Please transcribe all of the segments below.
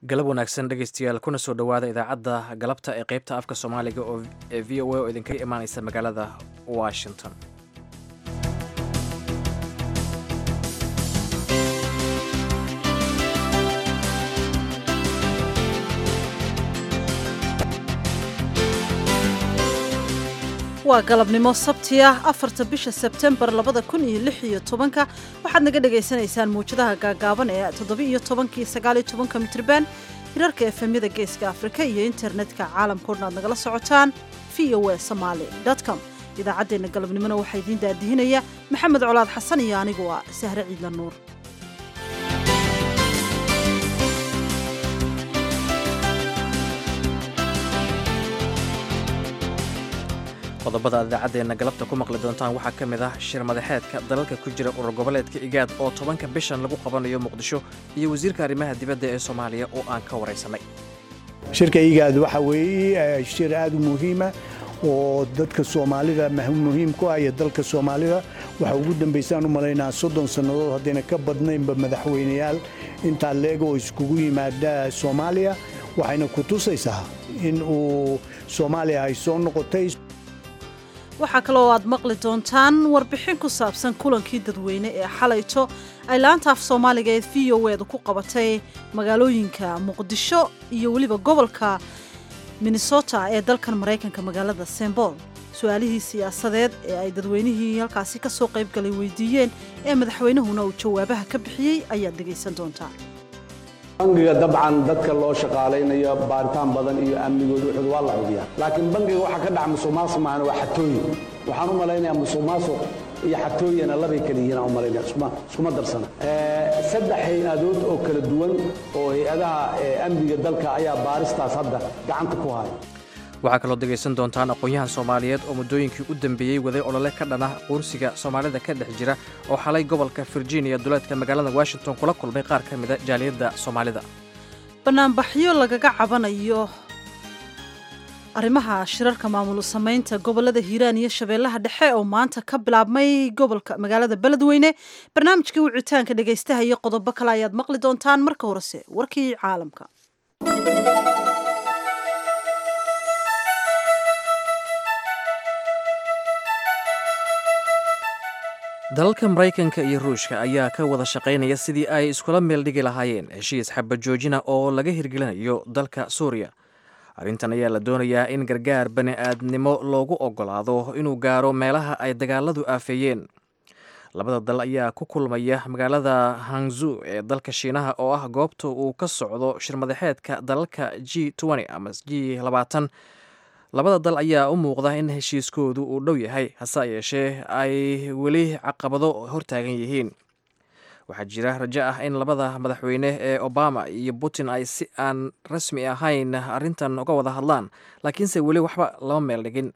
galab wanaagsan dhegaystayaal kuna soo dhowaada idaacadda galabta ee qaybta afka soomaaliga oo ee v o a oo idinkaga imaanaysa magaalada washington waa galabnimo sabti ah afarta bisha sebtembar labada kun iyo lix iyo tobanka waxaad naga dhagaysanaysaan muwjadaha gaagaaban ee toddoba iyo tobankii sagaaliyo tobanka mitrban hirarka efemyada geeska afrika iyo internetka caalamkao dhan aad nagala socotaan v o a somaali com idaacaddeenna galabnimona waxaa idiin daadihinaya maxamed colaad xasan iyo anigu ah sahre ciidla nuur qodobada aad idaacaddeena galabta ku maqli doontaan waxaa ka mid ah shir madaxeedka dalalka ku jira urur goboleedka igaad oo tobanka bishan lagu qabanayo muqdisho iyo wasiirka arrimaha dibadda ee soomaaliya oo aan ka waraysanay shirka igaad waxa weeye shir aad u muhiima oo dadka soomaalida muhiim ku ah iyo dalka soomaalida waxaa ugu dambaysaan u malaynaa soddon sannadood haddayna ka badnaynba madaxweyneyaal intaa leeg oo iskugu yimaada soomaaliya waxayna ku tusaysaa in uu soomaaliya ay soo noqotay waxaa kaloo aad maqli doontaan warbixin ku saabsan kulankii dadweyne ee xalayto ay laanta af soomaaliga ee v o eeda ku qabatay magaalooyinka muqdisho iyo weliba gobolka minnesota ee dalkan maraykanka magaalada sembol su-aalihii siyaasadeed ee ay dadweynihii halkaasi ka soo qaybgalay weydiiyeen ee madaxweynuhuna uu jawaabaha ka bixiyey ayaad dhegaysan doontaa bangiga dabcan dadka loo shaqaalaynayo baaritaan badan iyo amnigood wuxuud waa la hubiyaa laakiin bangiga waxaa ka dhaca musuqmaasuq maahane waa xatooyin waxaan u malaynayaa musuqmaasuq iyo xatooyina labay kala yihiin aan u malaynaya iskuma darsana saddex hay-adood oo kala duwan oo hay-adaha amniga dalka ayaa baaristaas hadda gacanta ku haya waxaa kaloo dhegaysan doontaan aqoon-yahan soomaaliyeed oo muddooyinkii u dambeeyey waday olole ka dhan ah quursiga soomaalida ka dhex jira oo xalay gobolka virginia duleedka magaalada washington kula kulmay qaar ka mida jaaliyadda soomaalida banaanbaxyo lagaga cabanayo arrimaha shirarka maamul samaynta gobolada hiiraan iyo shabeellaha dhexe oo maanta ka bilaabmay gobolka magaalada beledweyne barnaamijkii wicitaanka dhegaystaha iyo qodobo kale ayaad maqli doontaan marka horese warkii caalamka dalalka maraykanka iyo ruushka ayaa ka wada shaqaynaya sidii ay iskula meel dhigi lahaayeen heshiis xabajoojina oo laga hirgelinayo dalka suuriya arrintan ayaa la doonayaa in gargaar bani aadnimo loogu ogolaado inuu gaaro meelaha ay dagaaladu aafeeyeen labada dal ayaa ku kulmaya magaalada hangzu ee dalka shiinaha oo ah goobta uu ka socdo shirmadaxeedka dalalka g ama g labada dal ayaa u muuqda in heshiiskoodu uu dhow yahay hase yeeshee ay weli caqabado hortaagan yihiin waxaa jira rajo ah in labada madaxweyne ee obama iyo putin ay si aan rasmi ahayn arrintan uga wada hadlaan laakiinse weli waxba lama meel dhigin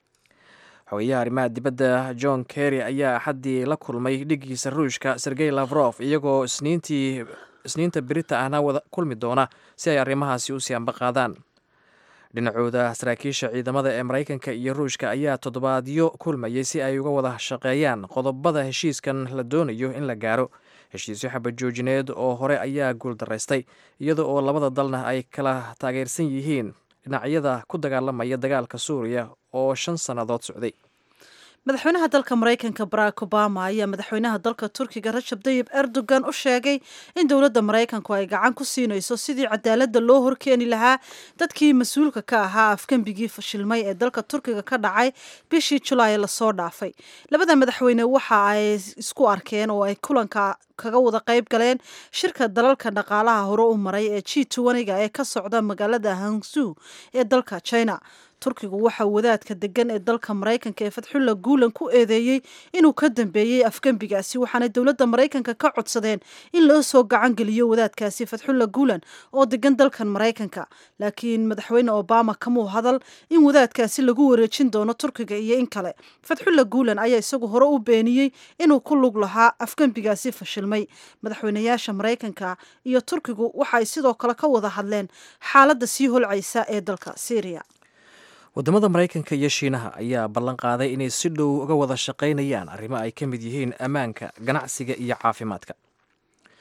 xogeyaha arrimaha dibadda john kerry ayaa axaddii la kulmay dhigiisa ruushka sergey lavrof iyagoo isniintii isniinta berita ahna wada kulmi doona si ay arrimahaasi u sii ambaqaadaan dhinacooda saraakiisha ciidamada ee maraykanka iyo ruushka ayaa toddobaadyo kulmayay si ay uga wada shaqeeyaan qodobada heshiiskan la doonayo in la gaaro heshiisyo xabadjoojineed oo hore ayaa guuldaraystay iyada oo labada dalna ay kala taageersan yihiin dhinacyada ku dagaalamaya dagaalka suuriya oo shan sannadood socday madaxweynaha dalka maraykanka barack obama ayaa madaxweynaha dalka turkiga rajab dayib erdogan u sheegay in dowladda maraykanku ay gacan ku siinayso sidii cadaaladda loo horkeeni lahaa dadkii mas-uulka ka ahaa afgembigii fashilmay ee dalka turkiga ka dhacay bishii julaay lasoo dhaafay labada madaxweyne waxa ay isku arkeen oo ay kulanka kaga wada qayb galeen shirka dalalka dhaqaalaha hore u maray ee g ga ee ka socda magaalada hangzu ee dalka china turkigu waxaa wadaadka degan ee dalka maraykanka ee fadxulla guulan ku eedeeyey inuu ka dambeeyey afgembigaasi waxaana dowladda maraykanka ka codsadeen in loo soo gacan geliyo wadaadkaasi fadxulla guulan oo degan dalkan maraykanka laakiin madaxweyne obama kamuu hadal in wadaadkaasi lagu wareejin doono turkiga iyo in kale fadxulla guulan ayaa isagu hore u beeniyey inuu ku lug lahaa afgembigaasi fashilmay madaxweynayaasha maraykanka iyo turkigu waxa ay sidoo kale ka wada hadleen xaaladda sii holcaysa ee dalka syriya waddamada maraykanka iyo shiinaha ayaa ballan qaaday inay si dhow uga wada shaqaynayaan arrimo ay ka mid yihiin ammaanka ganacsiga iyo caafimaadka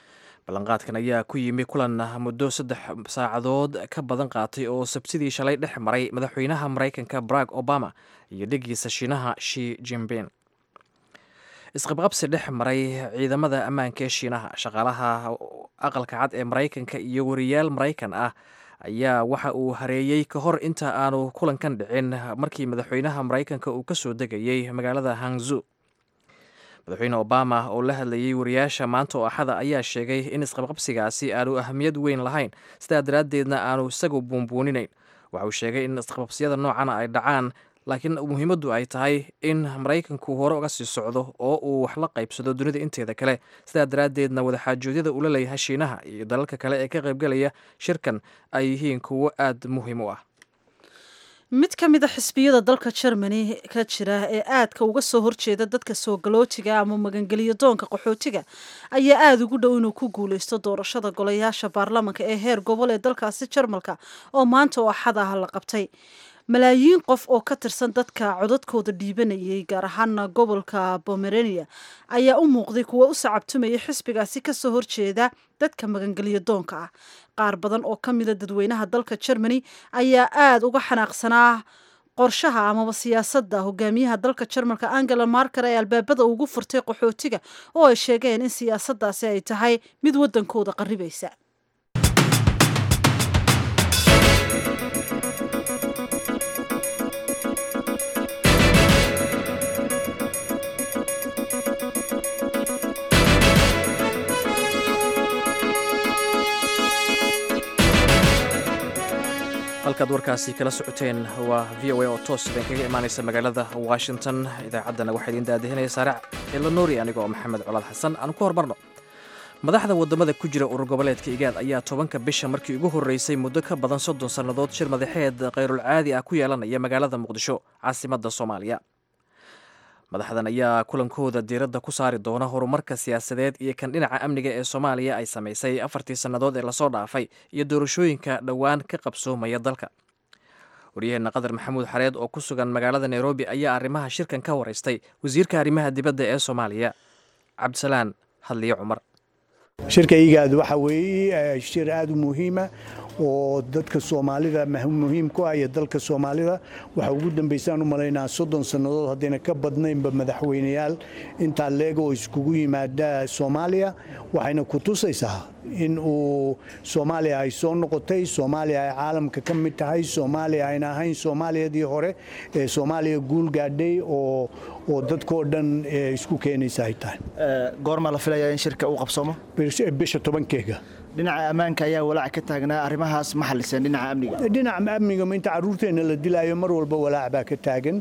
ballanqaadkan ayaa ku yimi kulan muddo saddex saacadood ka badan qaatay oo sabsidii shalay dhex maray madaxweynaha maraykanka barack obama iyo dhegiisa shiinaha shi jimbin isqabqabsi dhex maray ciidamada ammaanka ee shiinaha shaqaalaha aqalka cad ee maraykanka iyo wariyaal maraykan ah ayaa waxa uu hareeyey ka hor inta aanu kulankan dhicin markii madaxweynaha maraykanka uu ka soo degayey magaalada hangzu madaxweyne obama oo la hadlayey wariyaasha maanta oo axada ayaa sheegay in isqabqabsigaasi aanu ahamiyad weyn lahayn sidaa daraaddeedna aanu isagu buunbuuninayn waxa uu sheegay in isqabqabsiyada noocana ay dhacaan laakiin muhiimaddu ay tahay in maraykanku hore uga sii socdo oo uu wax la qaybsado dunida inteeda kale sidaa daraaddeedna wadaxaajoodyada ula leeyahay shiinaha iyo dalalka kale ee ka qaybgelaya shirkan ay yihiin kuwo aad muhiim u ah mid ka mid a xisbiyada dalka germany ka jira ee aadka uga soo horjeeda dadka soo galootiga ama magangeliyo doonka qaxootiga ayaa aada ugu dhow inuu ku guuleysto doorashada golayaasha baarlamanka ee heer gobol ee dalkaasi jarmalka oo maanta oo axad ah la qabtay malaayiin qof oo ka tirsan dadka codadkooda dhiibanayay gaar ahaana gobolka bomerania ayaa u muuqday kuwa u sacabtumaya xisbigaasi kasoo horjeeda dadka magangelyo doonka ah qaar badan oo ka mida dadweynaha dalka germany ayaa aada uga xanaaqsanaa qorshaha amaba siyaasadda hogaamiyaha dalka jarmalka angela marker ee albaabada ugu furtay qaxootiga oo ay sheegeen in siyaasaddaasi ay tahay mid waddankooda qarribaysa halkaad warkaasi kala socoteen waa v o a oo toos idin kaga imaanaysa magaalada washington idaacaddana waxaa idiin daadihinaya saarac elanori aniga oo maxamed colaad xasan aan ku hormarno madaxda wadamada ku jira urur goboleedka igaad ayaa tobanka bisha markii ugu horreysay muddo ka badan soddon sannadood shir madaxeed khayrulcaadi ah ku yeelanaya magaalada muqdisho caasimadda soomaaliya madaxdan ayaa kulankooda diiradda ku saari doona horumarka siyaasadeed iyo kan dhinaca amniga ee soomaaliya ay samaysay afartii sannadood ee lasoo dhaafay iyo doorashooyinka dhowaan ka qabsoomaya dalka waryaheena qadar maxamuud xareed oo ku sugan magaalada nairobi ayaa arrimaha shirkan ka waraystay wasiirka arrimaha dibadda ee soomaaliya cabdisalaan hadliye cumar shirka igaad waxa weeye shir aada u muhiima oo dadka soomaalida muhiim ku ah iyo dalka soomaalida waxaa ugu dambaysaan u malaynaa soddon sannadood haddayna ka badnaynba madaxweyneyaal intaa leeg oo iskugu yimaada soomaaliya waxayna ku tusaysaa in uu soomaaliya ay soo noqotay soomaaliya ay caalamka ka mid tahay soomaaliya ayna ahayn soomaaliyadii hore ee soomaaliya guul gaadhay oo oo dadkoo dhan isku keenaysa ay tahay goormaa la filayaa in shirka uu qabsoomo bisha tobankeega dhinaca ammaanka ayaa walaac ka taagnaa arrimahaas ma xaliseen dhinaca amniga dhinaca amniga inta caruurteenna la dilaayo mar walba walaac baa ka taagan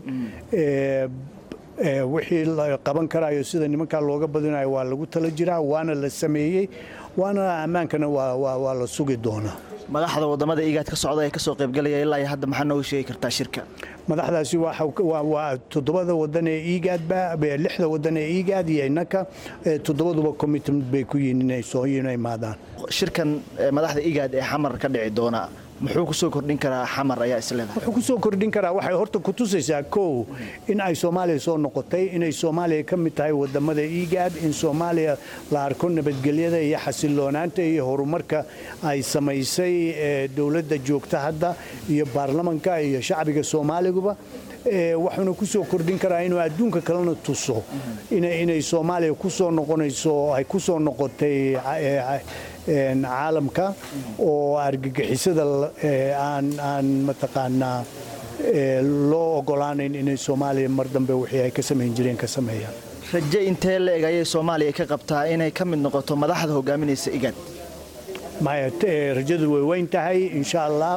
wixii la qaban karayo sida nimankaa looga badinayo waa lagu tala jiraa waana la sameeyey waana ammaankana waa la sugi doonaa madaxda wadamada igaad ka socda ee kasoo qaybgalaya ilaa iyo hadda maxaa nooga sheegi kartaa shirka madaxdaasi waa toddobada wadan ee igaadba lixda wadan ee igaad iyo innaka toddobaduba commitment bay ku yihiin inay soo imaadaan shirkan madaxda igaad ee xamar ka dhici doona muxuu kusoo kordhin karaa xamar ayaa isleedahay wuxuu kusoo kordhin karaa waxay horta ku tusaysaa kow in ay soomaaliya soo noqotay inay soomaaliya ka mid tahay wadamada igaad in soomaaliya la arko nabadgelyada iyo xasiloonaanta iyo horumarka ay samaysay dowladda joogta hadda iyo baarlamanka iyo shacbiga soomaaliguba waxuuna kusoo kordhin karaa inuu adduunka kalena tuso inay soomaaliya kusoo noqonayso ay kusoo noqotay caalamka oo argagixisada aan mataqaanaa loo ogolaanayn inay soomaaliya mar dambe wixii ay ka samayn jireen ka sameeyaan raje intee la eg ayay soomaaliya ka qabtaa inay ka mid noqoto madaxda hogaaminaysa igaad maya rajadu way weyn tahay insha allah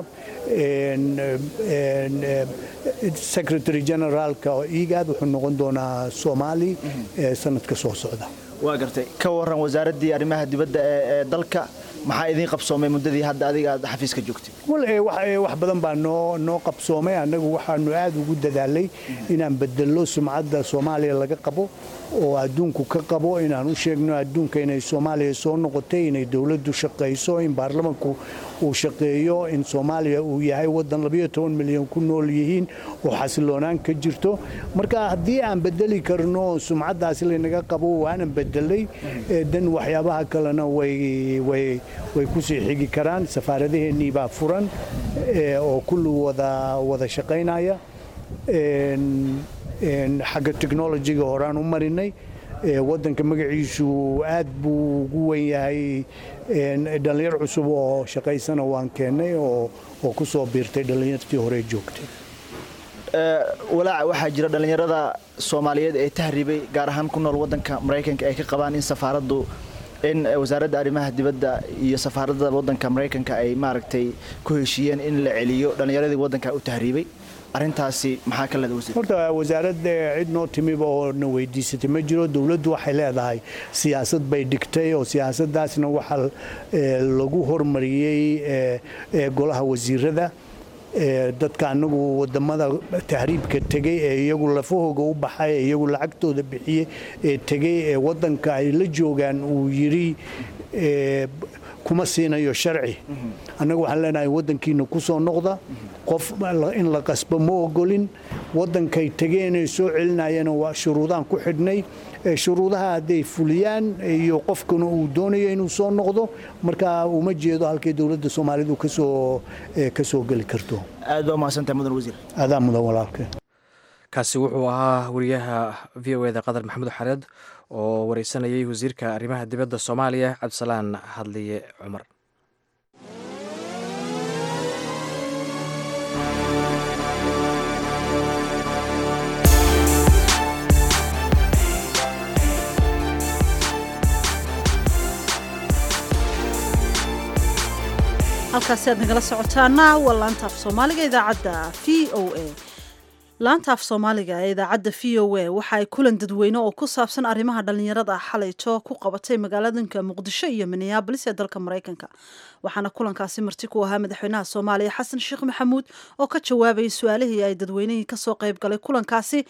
secretary generaalka igaad wuxuu noqon doonaa soomaali sanadka soo socda waa gartay ka waran wasaaraddii arrimaha dibadda ee dalka maxaa idiin qabsoomay muddadii hadda adiga aad xafiiska joogtay wax badan baa noo noo qabsoomay annagu waxaanu aad ugu dadaalay inaan bedello sumcadda soomaaliya laga qabo oo adduunku ka qabo inaan u sheegno adduunka inay soomaaliya soo noqotay inay dowladdu shaqayso in baarlamanku uu shaqeeyo in soomaaliya uu yahay waddan milyan ku nool yihiin oo xasiloonaan ka jirto marka haddii aan bedeli karno sumcaddaasi laynaga qabo waanan bedelay dan waxyaabaha kalena way ku sii xigi karaan safaaradaheennii baa furan oo kulli wada shaqaynaya xagga technolojiga horaan u marinay waddanka magaciisu aad buu ugu wen yahay dhallinyar cusub oo shaqaysana waan keennay oo ku soo biirtay dhallinyartii hore joogtay walaaca waxaa jira dhallinyarada soomaaliyeed ee tahriibay gaar ahaan ku nool waddanka maraykanka ay ka qabaan in safaaraddu in wasaaradda arrimaha dibadda iyo safaaradda waddanka maraykanka ay maaragtay ku heshiiyeen in la celiyo dhallinyaradii waddanka u tahriibay arrintaasi maxaa ka leeda wasiir horta wasaaradda cid noo timiba oo na weydiisatay ma jiro dowladdu waxay leedahay siyaasad bay dhigtay oo siyaasaddaasna waxaa lagu hormariyey golaha wasiirada dadka anagu wadamada tahriibka tegey ee iyagu lafahooga u baxay ee iyagu lacagtooda bixiyey ee tegey ee wadanka ay la joogaan uu yidhi kuma siinayo sharci annagu waxaan leenahay wadankiina ku soo noqda qof in la qasbo ma ogolin wadankay tegeenay soo celinayana waa shuruudaan ku xidhnay shuruudaha hadday fuliyaan iyo qofkuna uu doonayo inuu soo noqdo marka uma jeedo halkay dowladda soomaalidu kasoo ka soo geli karto aad baa umahadsantahay mudan wasiir adaa mudan walaalke kaasi wuxuu ahaa wariyaha v o eda qadar maxamuud xareed oo wareysanayay wasiirka arrimaha dibadda soomaaliya cabdisalaan hadliye cumar halkaasi aad nagala socotaana waa laanta af soomaaliga idaacadda v o a laanta af soomaaliga ee idaacadda v o a waxa ay kulan dadweyne oo ku saabsan arrimaha dhallinyarada xalayto ku qabatay magaaladanka muqdisho iyo minneabolis ee dalka maraykanka waxaana kulankaasi marti ku ahaa madaxweynaha soomaaliya xasan sheekh maxamuud oo ka jawaabayay su-aalihii ay dadweynihii kasoo qayb galay kulankaasi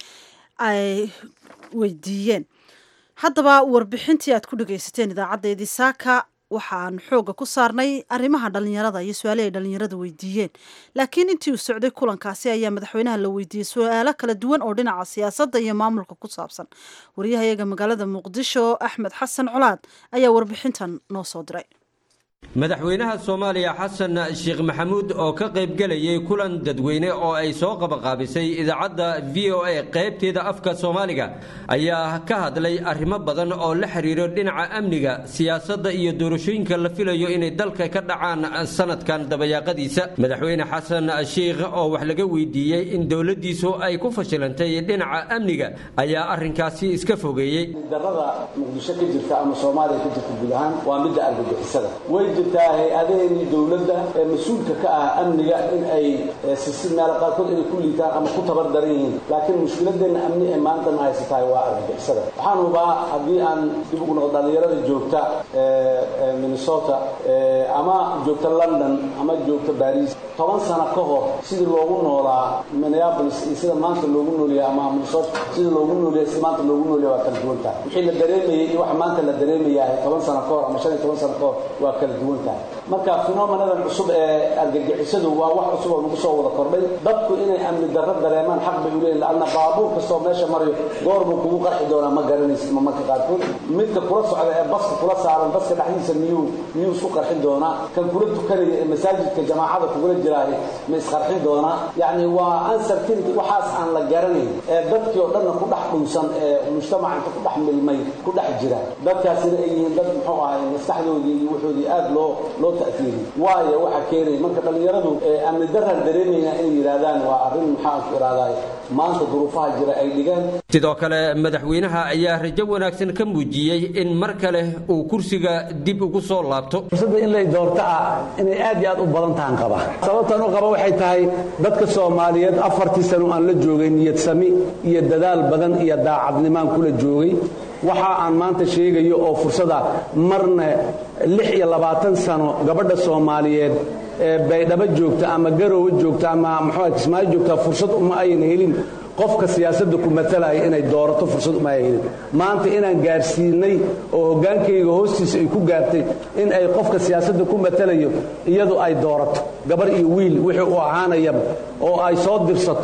ay weydiiyeen haddaba warbixintii aad ku dhagaysateen idaacaddeedii saaka waxaan xooga ku saarnay arrimaha dhallinyarada iyo su-aalihii ay dhallinyarada weydiiyeen laakiin intii uu socday kulankaasi ayaa madaxweynaha la weydiiyey su-aalo kala duwan oo dhinaca siyaasadda iyo maamulka ku saabsan wariyahayaga magaalada muqdisho axmed xasan colaad ayaa warbixintan noo soo diray madaxweynaha soomaaliya xasan sheekh maxamuud oo ka qaybgelayay kulan dadweyne oo ay soo qabaqaabisay idaacadda v o a qaybteeda afka soomaaliga ayaa ka hadlay arrimo badan oo la xiriiro dhinaca amniga siyaasadda iyo doorashooyinka la filayo inay dalka ka dhacaan sanadkan dabayaaqadiisa madaxweyne xasan sheikh oo wax laga weydiiyey in dowladdiisu ay ku fashilantay dhinaca amniga ayaa arrinkaasi iska fogeeyey darada muqdisho ka jirta ama soomaaliya ka jirta guud ahaan waa midda argagixisada way jirtaa hay-adaheenii dowladda ee mas-uulka ka ah amniga in ay sisi meelo qaarkood inay ku liitaan ama ku tabar daran yihiin laakiin mushkiladeenna amni ee maantana haysatahay waa argagixisada waxaan hubaa haddii aan dib ugu noqdo dhallinyarada joogta minnesota ama joogta london ama joogta baris toban sano ka hor sidii loogu noolaa minneapolis iyo sida maanta loogu noolyahay ama minnesota sidii loogu noolyahay si maanta loogu noolyahay waa kala duwan tahay wixii la dareemayay iyo waxa maanta la dareemayahay toban sano ka hor ama shan iyo toban sano ka hor waa kala duwan tahay marka fenomenadan cusub ee argagixisadu waa wax cusub oo nagu soo wada kordhay dadku inay amni darro dareemaan xaq bay u leeyihin laanna baabuur kastoo meesha marayo goor buu kugu qarxi doonaa ma garanaysid ma marka qaarkood midka kula socda ee baska kula saaran baska dhexdiisa miyuu miyuu isku qarxin doonaa kan kula tukanaya ee masaajidka jamaacada kugula jiraahay ma isqarxin doonaa yacni waa uncertainty waxaas aan la garanayn ee dadkii oo dhanna ku dhex dhunsan ee mujtamaca inta ku dhex milmay ku dhex jira dadkaasina ay yihiin dad muxuu ahay maskaxdoodii iyo wuxoodii aad loo loo ta'fiiriyey waayo waxa keenaya marka dhallinyaradu amni daraan dareemayna inay yidhaahdaan waa arrin maxaan ku ihahdaay maanta duruufaha jira ay dhigaan sidoo kale madaxweynaha ayaa rajo wanaagsan ka muujiyey in mar kale uu kursiga dib ugu soo laabto fursadda in lay doorto ah inay aad iyo aad u badan tahan qaba sababtan u qaba waxay tahay dadka soomaaliyeed afartii sano aan la joogay niyad sami iyo dadaal badan iyo daacadnimaan kula joogay waxa aan maanta sheegayo oo fursada marna lix iyo labaatan sano gabadha soomaaliyeed ee baydhabo joogta ama garowe joogta ama muxuu kismaayo joogta fursad uma ayna helin qofka siyaasadda ku matalaya inay doorato fursad uma ay helin maanta inaan gaarsiinay oo hoggaankayga hoostiisa ay ku gaartay in ay qofka siyaasadda ku matalayo iyadu ay doorato gabar iyo wiil wixii u ahaanayaba oo ay soo dirsato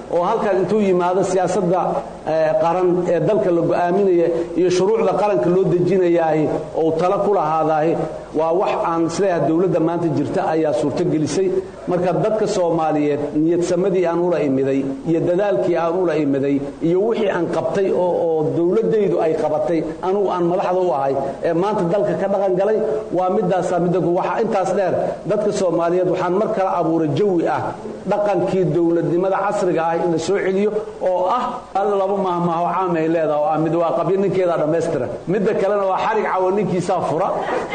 oo halkan intuu yimaado siyaasadda qaran ee dalka la go'aaminaya iyo shuruucda qaranka loo dejinayaahi ou tala ku lahaadaahi waa wax aan isleeyahay dowladda maanta jirta ayaa suurtogelisay marka dadka soomaaliyeed niyadsamadii aan ula imiday iyo dadaalkii aan ula imiday iyo wixii aan qabtay oo dowladdaydu ay qabatay anugu aan madaxda u ahay ee maanta dalka ka dhaqan galay waa midaasaa midda waxaa intaas dheer dadka soomaaliyeed waxaan mar kale abuuray jawi ah dhaqankii dowladnimada casriga ah in la soo celiyo oo ah al laba mahmaaho caamay leedaha oo ah mid waa qabyo ninkeedaa dhammaystira midda kalena waa xarig cawo ninkiisaa fura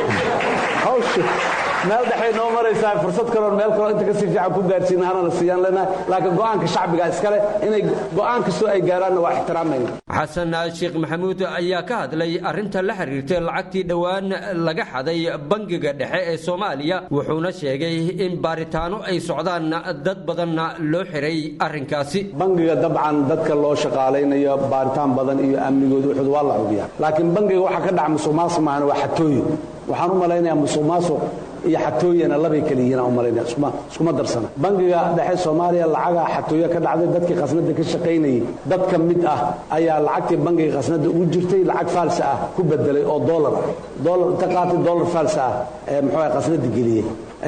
hawsha meel dhexay noo maraysaa fursad kaloon meel kaloo inta kasii fiican ku gaarsiina hana la siiyaan leenahay laakiin go'aanka shacbiga iskale inay go'aan kastoo ay gaaraanna waa ixtiraamayna xasan sheekh maxamuud ayaa ka hadlay arrinta la xiriirtay lacagtii dhowaan laga xaday bangiga dhexe ee soomaaliya wuxuuna sheegay in baaritaano ay socdaan dad badanna loo xiray arrinkaasi bangiga dabcan dadka loo shaqaalaynayo baaritaan badan iyo amnigooda wuxuud waa la hubiyaa laakiin bangiga waxaa ka dhaca musuq maasuq maahan waa xatooyin waxaan u malaynayaa musuq maasuq iyo xatooyana labay kala yihiin aan u malaynaya iskuma darsana bangiga dhexe soomaaliya lacagaa xatooyo ka dhacday dadkii khasnada ka shaqaynayay dad ka mid ah ayaa lacagtii bangiga khasnada ugu jirtay lacag faalsa ah ku bedelay oo doolar ah doolar inta qaatay doolar faalsa ah ee muxuu ah khasnada geliyey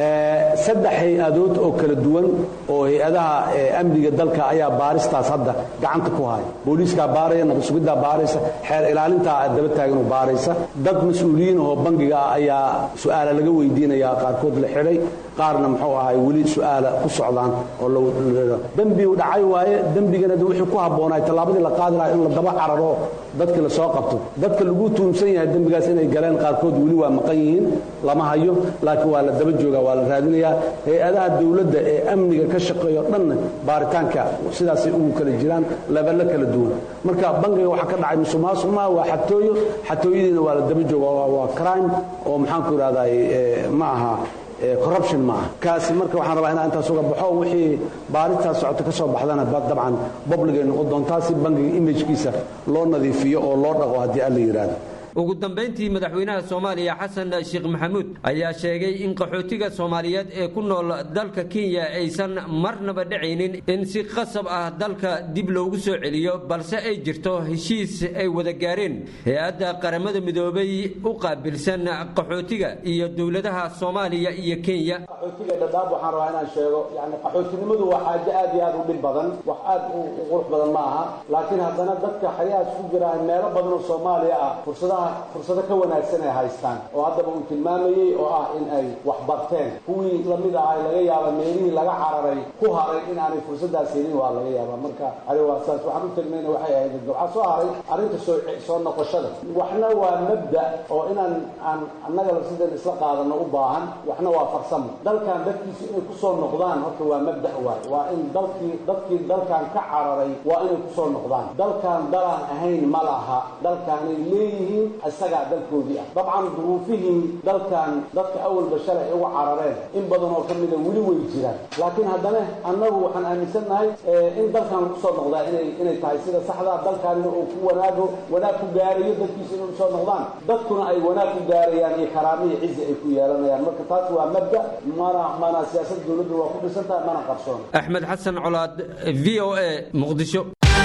saddex hay-adood oo kala duwan oo hay-adaha amniga dalka ayaa baaristaas hadda gacanta ku haya booliiskaa baaraya nabadsugidaa baaraysa xeer ilaalintaa daba taaganoo baaraysa dad mas-uuliyiin oo bangiga ah ayaa su-aala laga weydiinaya qaarkood la xidhay qaarna muxuu ahay weli su-aala ku socdaan oo dembi u dhacay waaye dembigana de wixii ku habboonay tallaabadii la qaadi lahaa in la daba cararo dadka la soo qabto dadka lagu tuumsan yahay dembigaas inay galeen qaarkood weli waa maqan yihiin lama hayo laakiin waa la daba joogaa waa la raadinayaa hay-adaha dowladda ee amniga ka shaqeeyo dhanna baaritaanka sidaasay ugu kala jiraan leballo kala duwan marka bangiga waxaa ka dhacay musuqmaasuq maa waa xatooyo xatooyadiina waa la daba jooga waa crime oo maxaanku idhahday ma aha corruption ma aha kaasi marka waxaan rabaa inaan intaas uga baxo wixii baaristaas socota ka soo baxdana dabcan publicay noqon doontaa si bangiga imagkiisa loo nadiifiyo oo loo dhaqo haddii alla yidhaahdo ugu dambayntii madaxweynaha soomaaliya xasan sheekh maxamuud ayaa sheegay in qaxootiga soomaaliyeed ee ku nool dalka kenya aysan marnaba dhacaynin in si qasab ah dalka dib loogu soo celiyo balse ay jirto heshiis ay wada gaareen hay-adda qaramada midoobay u qaabilsan qaxootiga iyo dowladaha soomaaliya iyo kenya qaxootiga dhadhaab waxaan rabaa inaan sheego yani qaxootinimadu waa xaajo aad iyo aad u dhib badan wax aad u qurux badan ma aha laakiin haddana dadka xayaas ku jiraan meelo badan oo soomaaliya ah fursadaha fursado ka wanaagsan ay haystaan oo haddaba uu tilmaamayey oo ah in ay wax barteen kuwii lamid ahay laga yaaba meelihii laga cararay ku haray in aanay fursadaas helin waa laga yaaba marka ari waa saas waxaan u tilmayna waxay ahayd waxaa soo haray arrinta soo soo noqoshada waxna waa mabda oo inaan aan annaga sidan isla qaadano u baahan waxna waa farsamo dalkan dadkiisu inay kusoo noqdaan horta waa mabda waay waa in dalkii dadkii dalkan ka cararay waa inay kusoo noqdaan dalkan dalaan ahayn ma laha dalkaanay leeyihiin isagaa dalkoodii ah dabcan duruufihii dalkan dadka awalba shalay ay uga carareen in badan oo ka mida weli way jiraan laakiin haddana annagu waxaan aaminsannahay in dalkan lagu soo noqdaa inay inay tahay sida saxdaa dalkaanina uu ku wanaago wanaag ku gaarayo dadkiisa inay usoo noqdaan dadkuna ay wanaag ku gaarayaan iyo karaamo iyo cizi ay ku yeelanayaan marka taas waa mabda mana mana siyaasad dowladdu waa ku dhisan tahay mana qarsoon axmed xasan colaad v o a muqdisho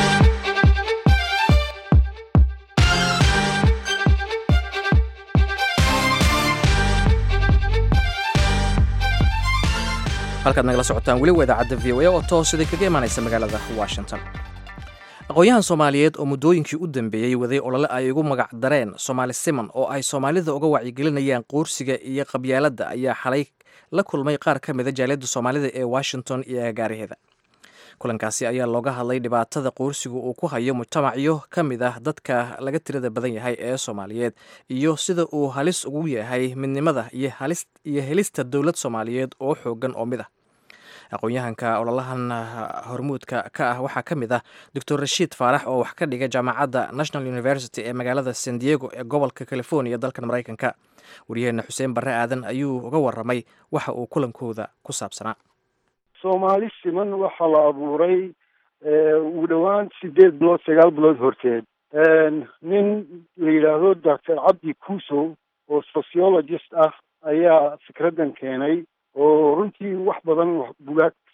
halkaad nagala socotaan weli waa idaacadda v o a oo toosida kaga imaanaysa magaalada washington aqoon-yahan soomaaliyeed oo muddooyinkii u dambeeyey waday olole ay ugu magac dareen soomaali siman oo ay soomaalida uga wacyigelinayaan quursiga iyo qabyaaladda ayaa xalay la kulmay qaar ka mida jaaliyadda soomaalida ee washington iyo agaariheeda kulankaasi ayaa looga hadlay dhibaatada quursigu uu ku hayo mujtamacyo ka mid ah dadka laga tirada badan yahay ee soomaaliyeed iyo sida uu halis ugu yahay midnimada iyo helista dowlad soomaaliyeed oo xoogan oo mid ah aqoon-yahanka ololahan hormuudka ka ah waxaa ka mid ah doctor rashiid faarax oo wax ka dhiga jaamacadda national university ee magaalada san diego ee gobolka california dalkan maraykanka waryaheena xuseen barre aadan ayuu uga waramay waxa uu kulankooda ku saabsanaa soomaali siman waxaa la abuuray ugu dhowaan sideed bilood sagaal bilood horteed nin la yidhaahdo doctor cabdi kuusow oo sociologist ah ayaa fikraddan keenay oo runtii wax badan bugaag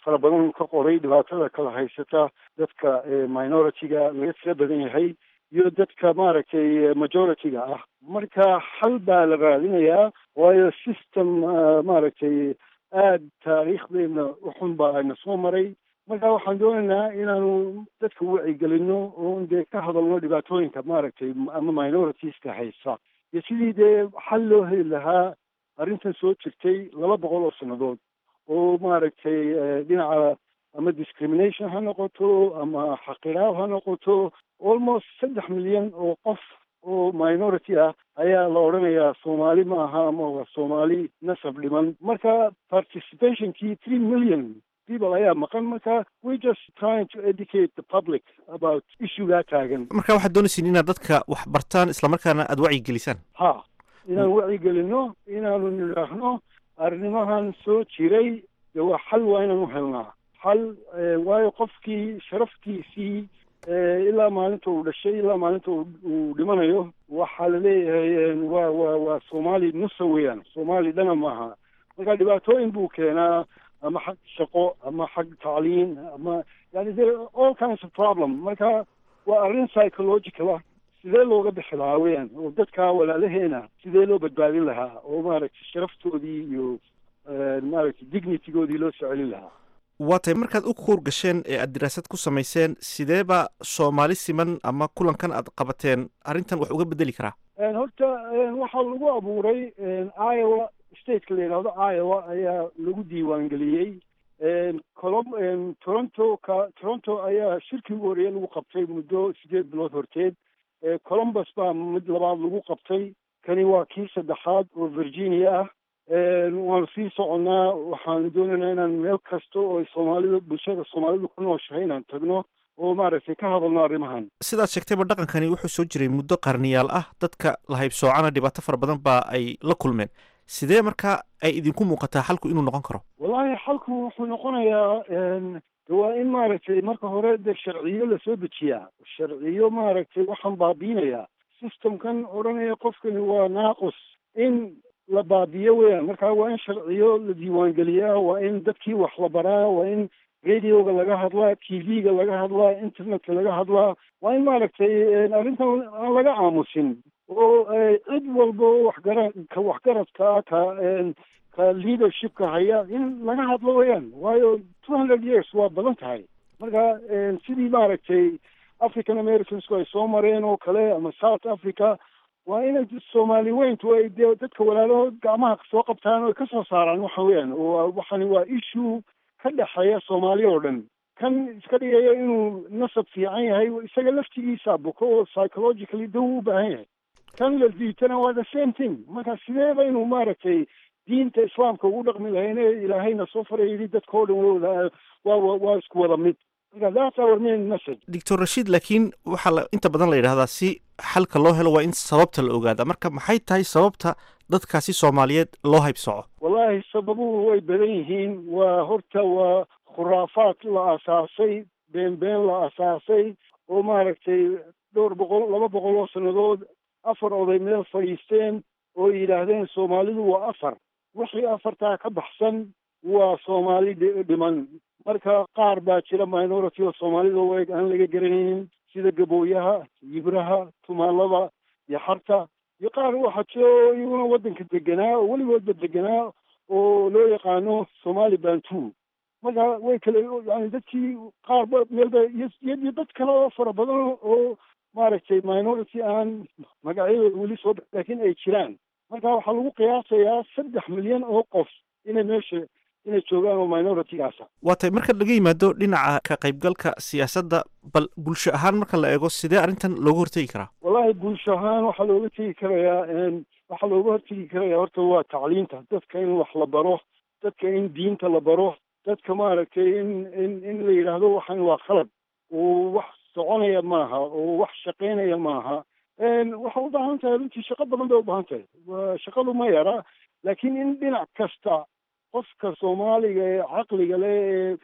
fara badan ka qoray dhibaatada kala haysata dadka minority-ga laga tira badan yahay iyo dadka maaragtay majority-ga ah marka xal baa la raadinayaa waayo system maaragtay aada taariikhdeena uxun baa na soo maray marka waxaan doonaynaa inaanu dadka wacyigelino oon dee ka hadalno dhibaatooyinka maaragtay ama minoritiska haysa iyo sidii dee xal loo heli lahaa arrintan soo jirtay laba boqol oo sannadood oo maaragtay dhinaca ama discrimination ha noqoto ama xaqiraab ha noqoto almost saddex milyan oo qof oo minority ah ayaa la odhanayaa soomaali ma aha ama waa soomaali nasab dhiman marka participationkii three million people ayaa maqan marka we just trying to educate the public about issuegaa taagan marka waxaad doonaysiin inaad dadka wax bartaan islamarkaana aada wacyigelisaan ha inaan wacyigelino inaanu nidhaahno arrimahan soo jiray dee waa xal waa inaan u helnaa xal waayo qofkii sharaftiisii ilaa maalinta uu dhashay ilaa maalinta uu dhimanayo waxaa laleeyahay waa waa waa soomaali nusa weeyaan soomaali dhana maaha marka dhibaatooyin buu keenaa ama xag shaqo ama xag tacliin ama yani there all kinds of problem marka waa arrin psychological ah sidee looga bixi lahaa weeyaan oo dadka walaalaheena sidee loo badbaadin lahaa oo maaragtay sharaftoodii iyo maaragtay dignitygoodii loo soo celin lahaa waa tahay markaad u kuur gasheen ee aad diraasad ku samayseen sideeba soomaali siman ama kulankan aad qabateen arrintan wax uga bedeli karaa horta waxaa lagu abuuray iowa stateka la yidhaahdo iowa ayaa lagu diiwaangeliyey colom toronto ka toronto ayaa shirkii ugu horreeye lagu qabtay muddo sideed bilood horteed columbus baa mid labaad lagu qabtay kani waa kii saddexaad oo virginia ah waanu sii soconnaa waxaanu doonaynaa inaan meel kasta oo soomaalida bulshada soomaalidu ku nooshahay inaan tagno oo maaragtay ka hadalno arrimahan sidaad sheegtayba dhaqankani wuxuu soo jiray muddo qarniyaal ah dadka la haybsoocana dhibaato fara badan baa ay la kulmeen sidee markaa ay idinku muuqataa xalku inuu noqon karo wallaahi xalku wuxuu noqonayaa waa in maaragtay marka hore dee sharciyo lasoo dejiyaa sharciyo maaragtay waxaan baabiinayaa systemkan odhanaya qofkani waa naaqus in la baabiyo weeyaan marka waa in sharciyo la diiwaangeliyaa waa in dadkii wax la baraa waa in radioga laga hadlaa t v-ga laga hadlaa internetka laga hadlaa waa in maaragtay arrintan aan laga aamusin oo cid walba oo waxgara ka waxgaradka ah ka ka leadershipka haya in laga hadlo weeyaan waayo two hundred years waa badan tahay marka sidii maaragtay african americansku ay soo mareen oo kale ama south africa waa inay soomaali weyntu ay dee dadka walaalahood gacmaha soo qabtaan oo ay ka soo saaraan waxa weeyaan oo waxani waa issue ka dhexeeya soomaali oo dhan kan iska dhigaya inuu nasab fiican yahay isaga laftigiisa buko oo psychologically daw u baahan yahay kan la diitana waa the same thing marka sideeba inuu maaragtay diinta islaamka ugu dhaqmi lahayn ee ilaahayna soo faray yidhi dadka oo dhan wada waa waa isku wada mid marka that's our main message doctor rashiid laakiin waxaa la inta badan la yidhahdaa si xalka loo helo waa in sababta la ogaada marka maxay tahay sababta dadkaasi soomaaliyeed loo haybsoco wallaahi sababuhu way badan yihiin waa horta waa khuraafaad la asaasay been been la asaasay oo maaragtay dhowr boqol laba boqol oo sannadood afar oday meel fadhiisteen oo yidhaahdeen soomaalidu waa afar wixii afartaa ka baxsan waa soomaali dhiman marka qaar baa jira minority oo soomaalida o eeg aan laga garanaynin sida gabooyaha yibraha tumaalada iyo xarta iyo qaar waxaa jiro iyaguna waddanka deganaa oo weligoodba deganaa oo loo yaqaano somali bantu marka way kale yani dadkii qaarba meelba iyo dad kale oo fara badan oo maaragtay minority aan magacyadooda weli soo bax laakiin ay jiraan marka waxaa lagu qiyaasayaa saddex milyan oo qof inay meesha inay joogaan oo minoritygaasa waa tay marka laga yimaado dhinaca ka qaybgalka siyaasadda bal bulsho ahaan marka la eego sidee arrintan looga hortegi karaa wallaahi bulsho ahaan waxaa looga tegi karayaa waxaa looga hortegi karayaa horta waa tacliinta dadka in wax la baro dadka in diinta la baro dadka maaragtay in in in la yidhaahdo waxan waa khalad oo wax soconaya maaha oo wax shaqaynaya maaha waxay u baahan tahay runtii shaqo badan bay u baahan tahay shaqadu ma yara laakiin in dhinac kasta qofka soomaaliga ee caqliga leh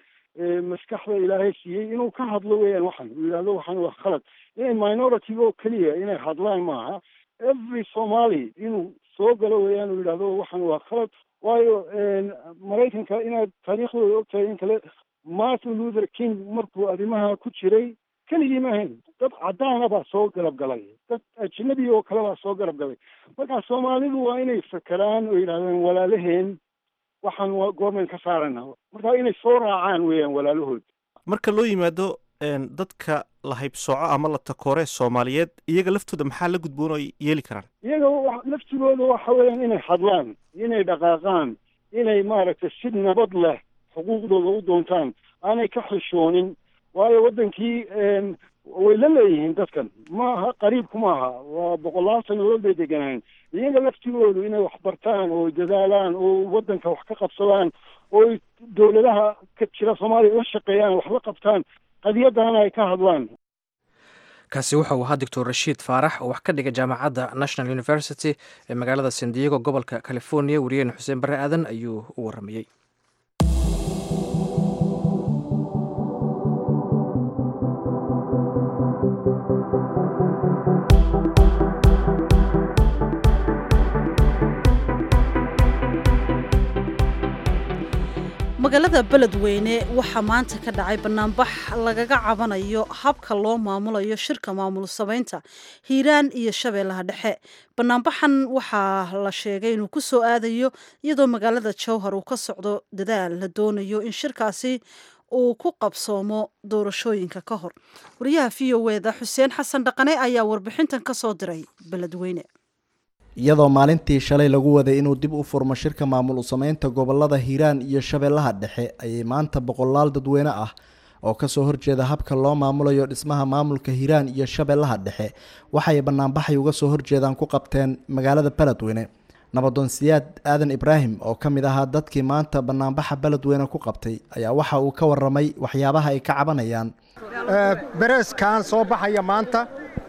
ee maskaxda ilaahay siiyey inuu ka hadlo weeyaan waxan uu yidhahdo waxan waa khalad inay minority oo keliya inay hadlaan maaha every somali inuu soo galo weeyaan uu yidhahdo waxan waa khalad waayo maraykanka inaad taariikhdooda ogtahay in kale martin luther king markuu arrimaha ku jiray keligii ma ahayn dad caddaana baa soo garab galay dad ajnabi oo kale baa soo garab galay marka soomaalidu waa inay fakeraan oo yidhahdeen walaalaheen waxaan waa goormayn ka saarana marka inay soo raacaan weeyaan walaalahood marka loo yimaado dadka la haybsooco ama la takoore soomaaliyeed iyaga laftooda maxaa la gudboon oo ay yeeli karaan iyaga laftigooda waxa weeyaan inay hadlaan inay dhaqaaqaan inay maaragtay si nabad leh xuquuqdooda u doontaan aanay ka xishoonin waayo waddankii way la leeyihiin dadkan maaha qariibku maaha waa boqolaal sanadood bay deganaayen iyaga laftigoodu inay wax bartaan oo dadaalaan oo waddanka wax ka qabsadaan oo dowladaha ka jira soomaaliya la shaqeeyaan wax la qabtaan qadiyadana ay ka hadlaan kaasi waxa uu ahaa doctor rashiid faarax oo wax ka dhiga jaamacadda national university ee magaalada san diego gobolka california wariyaheen xuseen barre aadan ayuu u waramayey magaalada beledweyne waxaa maanta ka dhacay banaanbax lagaga cabanayo habka loo maamulayo shirka maamul samaynta hiiraan iyo shabeellaha dhexe banaanbaxan waxaa la sheegay inuu ku soo aadayo iyadoo magaalada jowhar uu ka socdo dadaal la doonayo in shirkaasi uu ku qabsoomo doorashooyinka ka hor wariyaha v o eda xuseen xasan dhaqane ayaa warbixintan ka soo diray beledweyne iyadoo maalintii shalay lagu waday inuu dib u furmo shirka maamul u sameynta gobolada hiiraan iyo shabeellaha dhexe ayay maanta boqolaal dadweyne ah oo kasoo horjeeda habka loo maamulayo dhismaha maamulka hiiraan iyo shabeellaha dhexe waxay banaanbaxay uga soo horjeedaan ku qabteen magaalada beledweyne nabadoon siyaad aadan ibraahim oo ka mid ahaa dadkii maanta banaanbaxa beledweyne ku qabtay ayaa waxa uu ka waramay waxyaabaha ay ka cabanayaan bereeskan soo baxaya maanta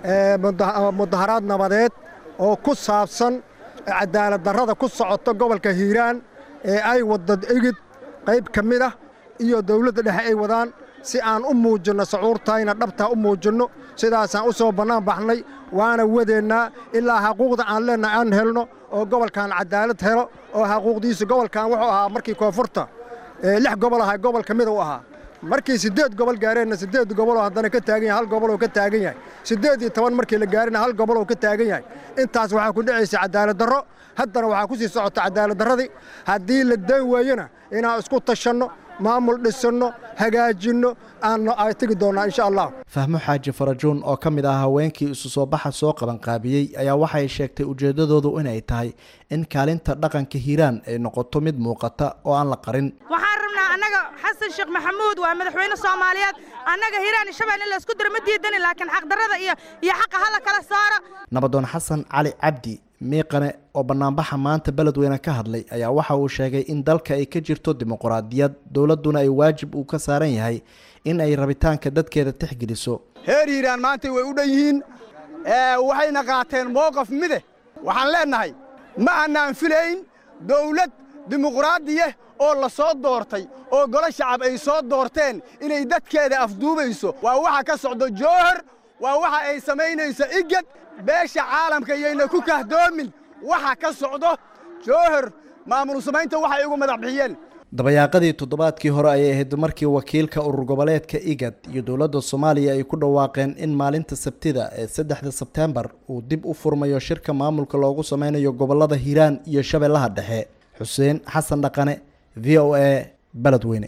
mudaharaad nabadeed oo ku saabsan cadaalad darrada ku socota gobolka hiiraan ee ay wadda igid qayb ka mid ah iyo dawladda dhexe ay wadaan si aan u muujinno sacuurtayna dhabtaa u muujinno sidaasaan u soo bannaan baxnay waana wadeennaa ilaa xaquuqda aan leennahay aan helno oo gobolkan cadaalad helo oo xaquuqdiisu gobolkan wuxuu ahaa markii koonfurta lix gobol ahaa gobol ka mida u ahaa markii siddeed gobol gaareenna siddeed goboloo haddana ka taagan yahay hal goboloo ka taagan yahay siddeed iyo toban markii la gaarina hal goboloo ka taagan yahay intaas waxaa ku dhacaysa cadaalad darro haddana waxaa ku sii socota cadaalad darradii haddii la dan waayona inaan isku tashanno maamul dhisanno hagaajinno aanno ay tegi doonnaa insha allah fahmo xaaji farajuun oo ka mid ah haweenkii isu soo baxa soo qabanqaabiyey ayaa waxay sheegtay ujeeddadoodu inay tahay in kaalinta dhaqanka hiiraan ay noqoto mid muuqata oo aan la qarin annaga xasan sheekh maxamuud waa madaxweyne soomaaliyeed annaga hiiraan iyo shabeelle in la isku diro ma diidani laakiin xaqdarrada iyo iyo xaqa hala kala saaro nabadoon xasan cali cabdi miiqane oo banaanbaxa maanta beledweyne ka hadlay ayaa waxa uu sheegay in dalka ay ka jirto dimuqraadiyad dowladduna ay waajib uu ka saaran yahay in ay rabitaanka dadkeeda tixgeliso heer hiiraan maanta way u dhan yihiin waxayna qaateen mowqaf mide waxaan leennahay ma annaan filayn dawlad dimuqraadiya oo la soo doortay oo golo shacab ay soo doorteen inay dadkeeda afduubayso waa waxa ka socdo jowhar waa waxa ay samaynayso igad beesha caalamka iyayna ku kahdoomin waxa ka socdo jowhar maamul samaynta waxay ugu madax bixiyeen dabayaaqadii toddobaadkii hore ayay ahayd markii wakiilka urur goboleedka igad iyo dowladda soomaaliya ay ku dhawaaqeen in maalinta sabtida ee saddexda sebteembar uu dib u furmayo shirka maamulka loogu sameynayo gobolada hiiraan iyo shabeellaha dhexe xuseen xasan dhaqane v o a beledweyne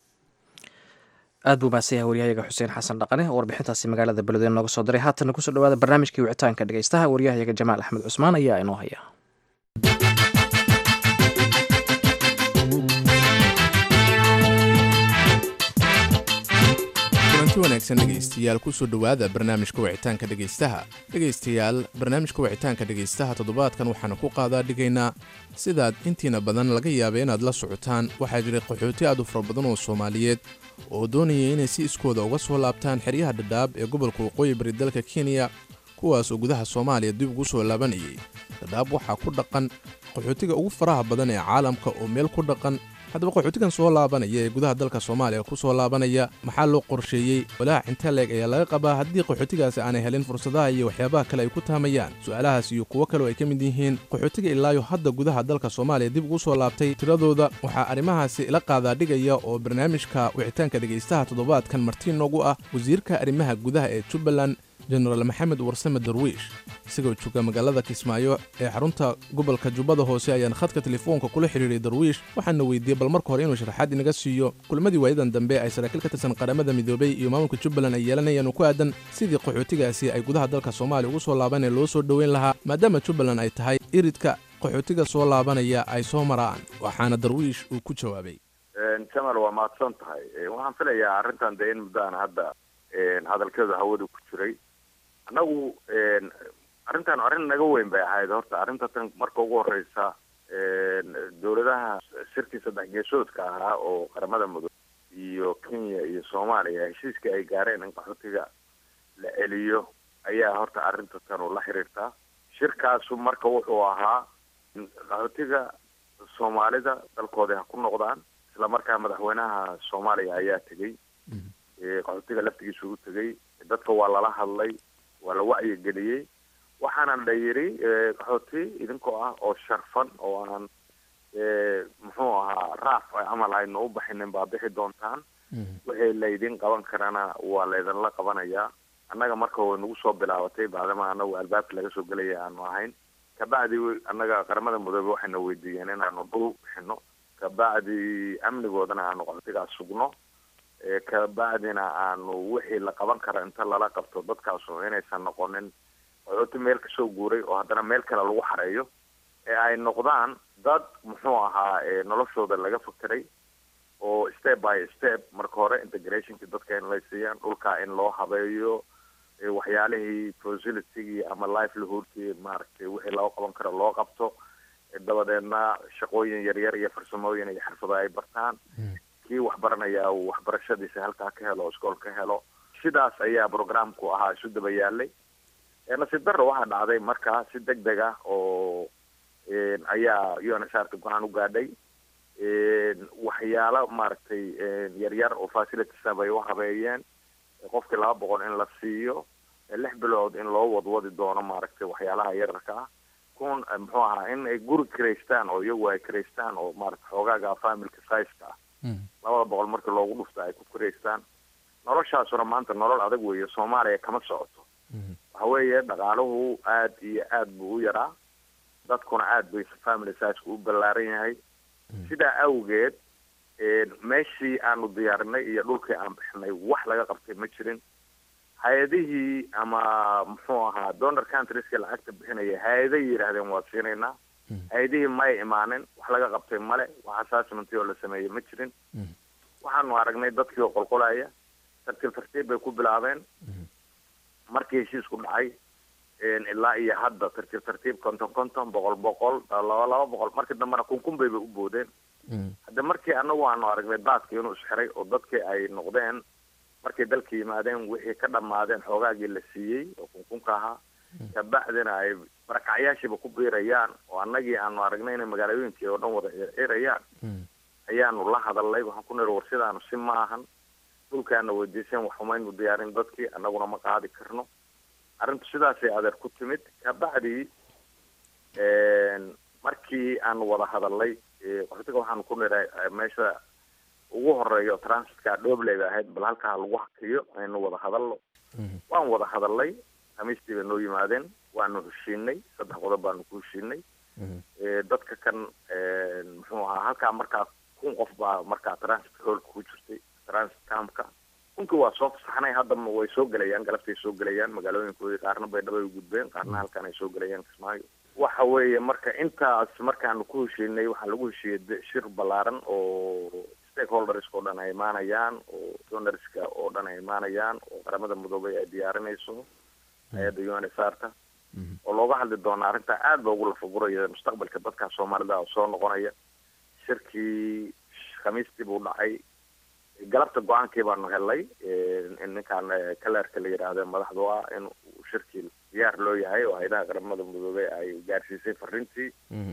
aad buu mahadsan yahay waryahayaga xuseen xasan dhaqane oo warbixintaasi magaalada beledweyne nooga soo diray haatana kusoo dhawaada barnaamijkii wicitaanka dhegeystaha waryahayaga jamaal axmed cusmaan ayaa inoo haya kulanti wanaagsan dhegaystayaal kusoo dhowaada barnaamijka wicitaanka dhegaystaha dhegaystayaal barnaamijka wicitaanka dhegaystaha toddobaadkan waxaanu ku qaadaa dhigaynaa sidaad intiina badan laga yaaba inaad la socotaan waxaa jiray qaxooti aad u fara badan oo soomaaliyeed oo doonaya inay si iskooda uga soo laabtaan xeryaha dhadhaab ee gobolka waqooyi bari dalka kenya kuwaas oo gudaha soomaaliya dib ugu soo laabanayay dhadhaab waxaa ku dhaqan qaxootiga ugu faraha badan ee caalamka oo meel ku dhaqan haddaba qaxootigan soo laabanaya ee gudaha dalka soomaaliya ku soo laabanaya maxaa loo qorsheeyey walaac intee leeg ayaa laga qabaa haddii qaxootigaasi aanay helin fursadaha iyo waxyaabaha kale ay ku taamayaan su'aalahaas iyo kuwo kale oo ay ka mid yihiin qaxootiga ilaayo hadda gudaha dalka soomaaliya dib ugu soo laabtay tiradooda waxaa arrimahaasi ila qaadaa dhigaya oo barnaamijka wicitaanka dhegaystaha toddobaadkan martiin noogu ah wasiirka arrimaha gudaha ee jubbaland jenaraal maxamed warsame darwiish isagoo jooga magaalada kismaayo ee xarunta gobolka jubbada hoose ayaan khadka telefoonka kula xidhiiray darwiish waxaana weydiiyey bal marka hore inuu sharaxaad inaga siiyo kulmadii waayadan dambe ay saraakiil ka tirsan qaramada midoobay iyo maamulka jubbaland ay yeelanayaan oo ku aadan sidii qaxootigaasi ay gudaha dalka soomaaliya ugu soo laaban ee loo soo dhoweyn lahaa maadaama jubbaland ay tahay iridka qaxootiga soo laabanaya ay soo maraan waxaana darwiish uu ku jawaabay jamal waa mahadsan tahay waxaan filayaa arrintan dee in muddaan hadda hadalkeedu hawada ku jiray annagu arrintan arrin naga weyn bay ahayd horta arrinta tan marka ugu horeysa dowladaha shirkii saddex geesoodka ahaa oo qaramada mudug iyo kenya iyo soomaaliya heshiiskii ay gaareen in qaxootiga la celiyo ayaa horta arrinta tan u la xiriirtaa shirkaasu marka wuxuu ahaa qaxootiga soomaalida dalkoodii ha ku noqdaan isla markaa madaxweynaha soomaaliya ayaa tegey qaxootiga laftigiisa ugu tegey dadka waa lala hadlay waa la wacyigeliyey waxaana la yidhi qaxooti idinkoo ah oo sharfan oo aan muxuu ahaa raaf camal aynu u baxinin baa bixi doontaan wixii laydin qaban karana waa laydinla qabanayaa annaga marka way nagu soo bilaabatay bacdama anagu albaabka laga soo gelaya aanu ahayn kabacdi annaga qaramada mudoobe waxayna weydiiyeen inaanu dhul bixino kabacdi amnigoodana aanu qaxootigaas sugno kabacdina aanu wixii la qaban kara inta lala qabto dadkaasu inaysan noqonin qaxooti meel kasoo guuray oo haddana meel kale lagu xareeyo ee ay noqdaan dad muxuu ahaa noloshooda laga fakeray oo step by step marka hore integrationki dadka in lay siiyaan dhulka in loo habeeyo waxyaalihii facilitygii ama livelihoodkii maaragtay wixii loo qaban karo loo qabto dabadeedna shaqooyin yaryar iyo farsamooyin iyo xirfado ay bartaan kii waxbaranaya uu waxbarashadiisa halkaa ka helo iskool ka helo sidaas ayaa programku ahaa isu daba yaalay nasiib darro waxaa dhacday markaa si deg deg ah oo ayaa unsrta go-aan u gaadhay waxyaalo maaragtay yaryar oo facilitiesa bay u habeeyeen qofkii laba boqol in la siiyo lix bilood in loo wadwadi doono maaragtay waxyaalaha yararka ah kun muxuu ahaa in ay guri karaystaan oo iyagu ay karaystaan oo maarata xoogaaga familka sizeka ah labada boqol markii loogu dhufta ay ku karaystaan noloshaasuna maanta nolol adag weeye soomaaliya kama socoto waxa weeye dhaqaaluhu aad iyo aad buu u yaraa dadkuna aad bay family sizeka u ballaaran yahay sidaa awgeed meeshii aanu diyaarinay iyo dhulkii aan bixinay wax laga qabtay ma jirin hay-adihii ama muxuu ahaa donor countrieska lacagta bixinaya hay-aday yidhaahdeen waa siinaynaa hay-adihii may imaanin wax laga qabtay male wax assessment oo la sameeyey ma jirin waxaanu aragnay dadkii oo qolqolaya tartiib tartiib bay ku bilaabeen markii heshiisku dhacay ilaa iyo hadda tartiib tartiib konton konton boqol boqol laba laba boqol markii dambena kun kun bayba u boodeen hadda markii anagu aanu aragnay daadkii inuu isxiray oo dadkii ay noqdeen markay dalka yimaadeen wixii ka dhammaadeen xoogaagii la siiyey oo kunkunka ahaa kabacdina ay barakacyaashiiba ku biirayaan oo annagii aanu aragnay inay magaalooyinkii oo dhan wada circirayaan ayaanu la hadalnay waxaan ku niri war sidaanu si ma ahan dhulkaana weydiiseen wax umaynu diyaarin dadkii annaguna ma qaadi karno arrintu sidaasay adeer ku timid kabacdi markii aanu wada hadalnay qaxootiga waxaanu ku niray meesha ugu horeeyo transitka dhobley bay ahayd bal halkaa lagu hakiyo aynu wada hadalno waan wada hadalnay khamiistii bay noo yimaadeen waanu heshiinay saddex qodob baanu ku heshiinay dadka kan muxuu ahaa halkaa markaa kun qof baa markaa transit hoolka ku jirtay transit campka kunkii waa soo fasaxnay hadda way soo gelayaan galabtay soo gelayaan magaalooyinkoodii qaarna baydhabo ay gudbeen qaarna halkan ay soo gelayaan kismaayo waxa weeye marka intaas markaanu ku heshiinay waxaa lagu heshiiyey shir ballaaran oo stakeholderska oo dhan ay imaanayaan oo donorska oo dhan ay imaanayaan oo qaramada midoobay ay diyaarinayso hay-adda u n s r ta oo looga hadli doona arrinta aad ba ugu lafaguraya mustaqbalka dadka soomaalida oo soo noqonaya shirkii khamiistii buu dhacay galabta go-aankii baanu helnay ninkaan kalerka la yidhaahde madaxdu ah in shirkii diyaar loo yahay oo hay-adaha qaramada midoobey ay gaarsiisay fariintii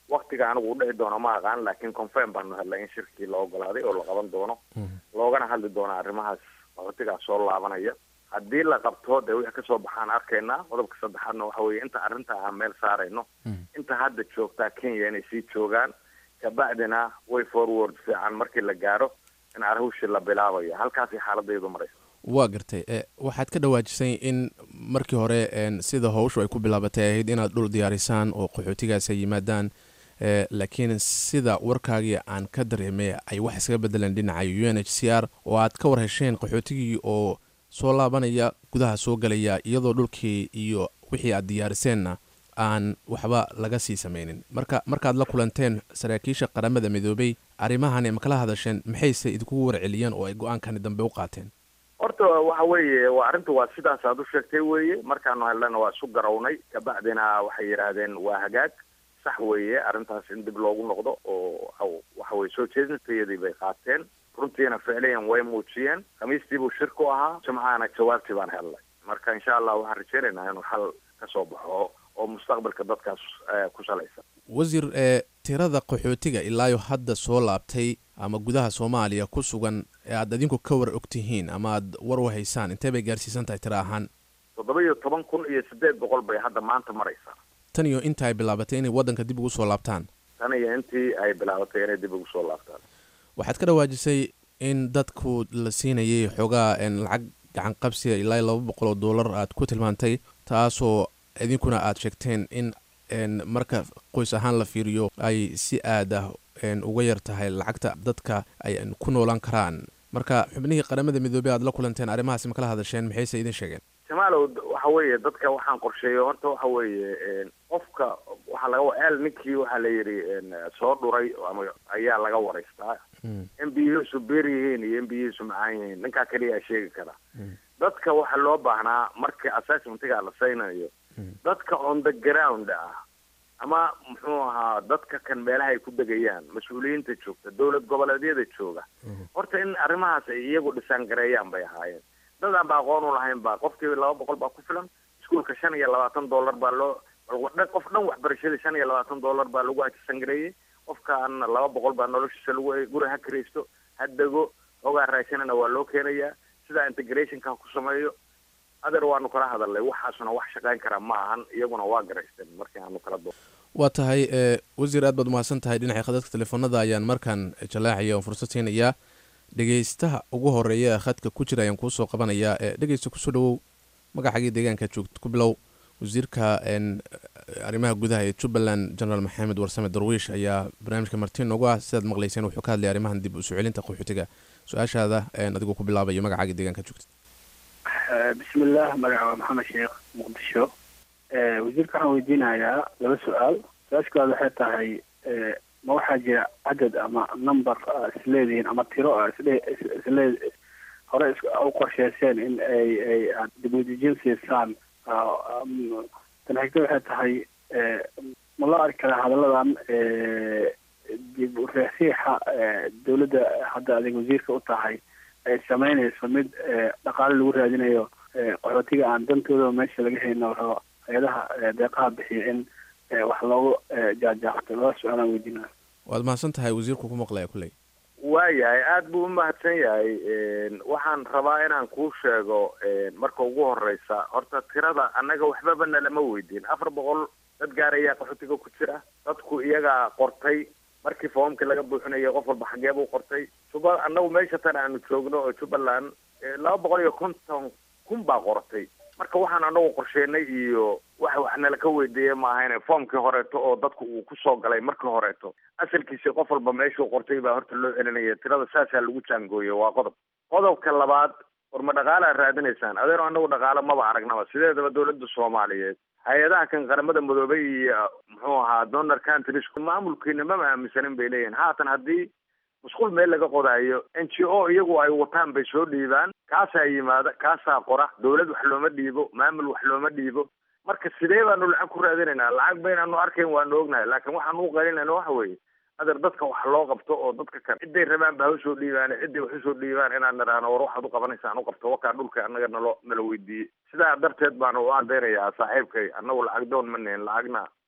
waktiga anigu u dhici doono ma aqaan laakiin confirm baanu helnay in shirkii la ogolaaday oo la qaban doono loogana hadli doono arrimahaas qaxootigaas soo laabanaya haddii la qabto dee wixii kasoo baxaan arkaynaa qodobka saddexaadna waxa weeye inta arrinta aan meel saarayno inta hadda joogtaa kenya inay sii joogaan kabacdina way forward fiican markii la gaaro in arhushi la bilaabayo halkaasay xaaladaydu maraysa waa gartay e waxaad ka dhawaajisay in markii hore en sida howshu ay ku bilaabatay ahayd inaad dhul diyaarisaan oo qaxootigaas ay yimaadaan e laakiin sida warkaagii aan ka dareemay ay wax iskaga bedeleen dhinaca u n h c r oo aad ka war hesheen qaxootigii oo soo laabanaya gudaha soo galaya iyadoo dhulkii iyo wixii aad diyaariseenna aan waxba laga sii sameynin marka markaad la kulanteen saraakiisha qaramada midoobay arrimahan ma kala hadasheen maxayse idinkugu warceliyeen oo ay go-aankani dambe u qaateen horta waxa weeye waa arrinta waa sidaas aad u sheegtay weeye markaanu helnana waa isu garawnay kabacdina waxay yidhaahdeen waa hagaag sax weeye arrintaas in dib loogu noqdo oo waxa weye soo jeedintayadii bay qaateen runtiina ficliyan way muujiyeen khamiistii buu shir ku ahaa jimcahana jawaabtii baan helnay marka insha allah waxaan rajeynaynaa inuu xal ka soo baxo oo mustaqbalka dadkaas ku salaysan wasiir ee tirada qaxootiga ilaayo hadda soo laabtay ama gudaha soomaaliya ku sugan ee aad adinku ka war og tihiin ama aad war u haysaan intee bay gaarsiisan tahay tiro ahaan toddoba iyo toban kun iyo siddeed boqol bay hadda maanta maraysaa tan iyo inta ay bilaabatay inay waddanka dib ugu soo laabtaan tan iyo intii ay bilaabatay inay dib ugu soo laabtaan waxaad ka dhawaajisay in dadku la siinayay xoogaa lacag gacan qabsiga ilaa laba boqol oo dollar aad ku tilmaantay taasoo idinkuna aad sheegteen in marka qoys ahaan la fiiriyo ay si aad ah uga yar tahay lacagta dadka ay ku noolaan karaan marka xubnihii qaramada midoobey aad la kulanteen arrimahaasi ma kala hadasheen maxayse idin sheegeen jamaalow waxa weeye dadka waxaan qorsheeyo horta waxa weeye qofka waxaa laga el ninkii waxaa la yidhi soo dhuray ama ayaa laga waraystaa in biyihiisu beer yihiin iyo in biyihiisu macaan yihiin ninkaa keliyaa sheegi kara dadka waxaa loo baahnaa markii assessmentiga la saynayo dadka on the ground ah ama muxuu ahaa dadka kan meelaha ay ku degayaan mas-uuliyiinta joogta dowlad goboleedyada jooga horta in arrimahaas ay iyagu dhisaan gareeyaan bay ahaayeen dad aan ba aqoon u lahayn ba qofkii laba boqol baa ku filan iskuolka shan iyo labaatan dollar baa loo qof dhan waxbarashada shan iyo labaatan dollar baa lagu ajisan gareeyey qofkaana laba boqol baa noloshiisa lagu guri ha kiraysto ha dego hoogaa raashinana waa loo keenayaa sidaa integrationka ku sameeyo adeer waanu kala hadalnay waxaasuna wax shaqayn karaa ma ahan iyaguna waa garaysteen markii aanu kala do waa tahay wasiir aad baad umahadsan tahay dhinaca khadadka telefoonada ayaan markaan jalaacaya oo fursad siinayaa dhegeystaha ugu horeeya ee khadka ku jira ayaan kuusoo qabanayaa dhegeysta kusoo dhawow magacagii deegaanka joogta ku bilow wasiirka arrimaha gudaha ee jubbaland generaal maxamed warsame darwiish ayaa barnaamijka martiin noogu ah sidaad maqlayseen wuxuu ka hadlay arrimahan dib usoo celinta qaxootiga su-aashaada adigoo ku bilaabayo magacaaga deegaanka joogta bismillaah magaca waa maxamed sheekh muqdisho wasiirka waxaan weydiinayaa laba su-aal su-aasha koowaad waxay tahay ma waxaa jira cadad ama number isleedihiin ama tiro isle isle hore u qorsheyseen in ay ay aad dibudejin siisaan tan xigta waxay tahay ma loo arki karaa hadalladan dib u reexsiixa dawladda hadda adig wasiirka u tahay ay sameynayso mid dhaqaale lagu raadinayo qaxootiga aan dantooda meesha laga hayno rabo hay-adaha deeqaha bixiya in wax loogu jaajaaqto laba su-aalaan weydiinaa waad mahadsan tahay wasiirku ku maqlaya kulley waayahay aada buu umahadsan yahay waxaan rabaa inaan kuu sheego marka ugu horeysa horta tirada annaga waxbaba nalama weydiin afar boqol dad gaarayaa qaxootiga ku jira dadku iyagaa qortay markii foomkii laga buuxinayay qof walba xagee buu qortay juba annagu meesha tan aanu joogno oo jubbaland laba boqol iyo konton kun baa qortay marka waxaan anagu qorsheenay iyo waxa wax nala ka weydiiyey ma ahayne foomkii horeeto oo dadku uu kusoo galay markii horeeto asalkiisi qof walba meeshuu qortay baa horta loo celinaya tirada saasaa lagu jaangooye waa qodob qodobka labaad war ma dhaqaala raadinaysaan adeero anagu dhaqaalo maba aragnaba sideedaba dawladda soomaaliyeed hay-adaha kan qaramada midoobay iyo muxuu ahaa donor countries maamulkiina mama aaminsanin bay leeyihin haatan haddii musqul meel laga qodaayo n g o iyagu ay wataan bay soo dhiibaan kaasaa yimaada kaasaa qora dawlad wax looma dhiibo maamul wax looma dhiibo marka sidee baanu lacag ku raadinaynaa lacag baynaanu arkayn waanu ognahay laakiin waxaan u qalinayna waxa weeye adeer dadka wax loo qabto oo dadka kan ciday rabaan ba ha usoo dhiibaan ciday wax usoo dhiibaan inaan nidhaahno war waxaad u qabanaysaan u qabto wakaa dhulka annaga nalo nala weydiiyey sidaa darteed baanu u adeynayaa saaxiibkay annagu lacag doon ma nihin lacagna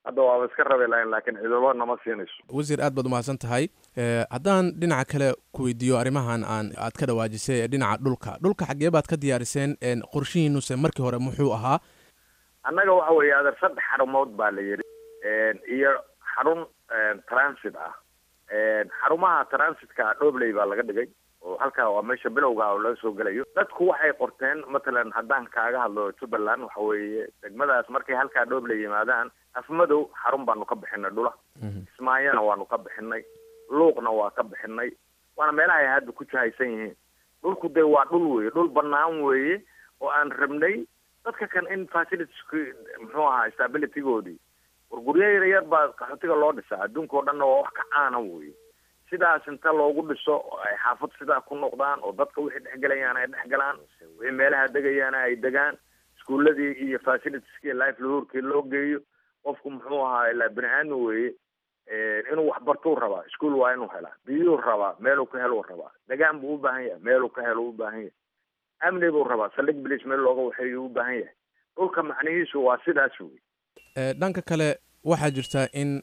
hadda waaba iska rabi lahayn laakiin ciidamo nama siinayso wasiir aad baad umahadsan tahay haddaan dhinaca kale ku weydiiyo arrimahan aan aad ka dhawaajisay ee dhinaca dhulka dhulka xaggee baad ka diyaariseen qorshihiinuse markii hore muxuu ahaa annaga waxa weeye adeer saddex xarumood baa la yidhi iyo xarun transit ah xarumaha transitka dhobley baa laga dhigay oo halkaa waa meesha bilowga oo laga soo gelayo dadku waxay qorteen matalan haddaan kaaga hadlo jubbaland waxa weeye degmadaas markay halkaa dhobley yimaadaan afmadow xarun baanu ka bixinay dhula kismaayona waanu ka bixinay luuqna waa ka bixinay waana meelaha ay hadda ku jahaysan yihiin dhulku dee waa dhul weeye dhul banaan weeye oo aan rabnay dadka kan in facilitieski muxuu ahaa stabilitygoodii war guryo yaryar baa qaxootiga loo dhisaa adduunka oo dhanna waa wax ka caana weeye sidaas inta loogu dhiso oo ay xaafad sidaa ku noqdaan oo dadka wixii dhexgelayaan ay dhexgalaan wixii meelaha degayaana ay degaan iskuuladii iyo facilitieski life lahuurkii loo geeyo qofku muxuu ahaa ilaa bini aadam weeye inuu waxbartuu rabaa iskuol waa inuu helaa biyuu rabaa meeluu ka heluu rabaa degaan buu u baahan yahay meeluu ka helo u baahan yahay amni buu rabaa saldhig bilis meel looga waxeeyu u baahan yahay dhulka macnihiisu waa sidaas wey dhanka kale waxaa jirta in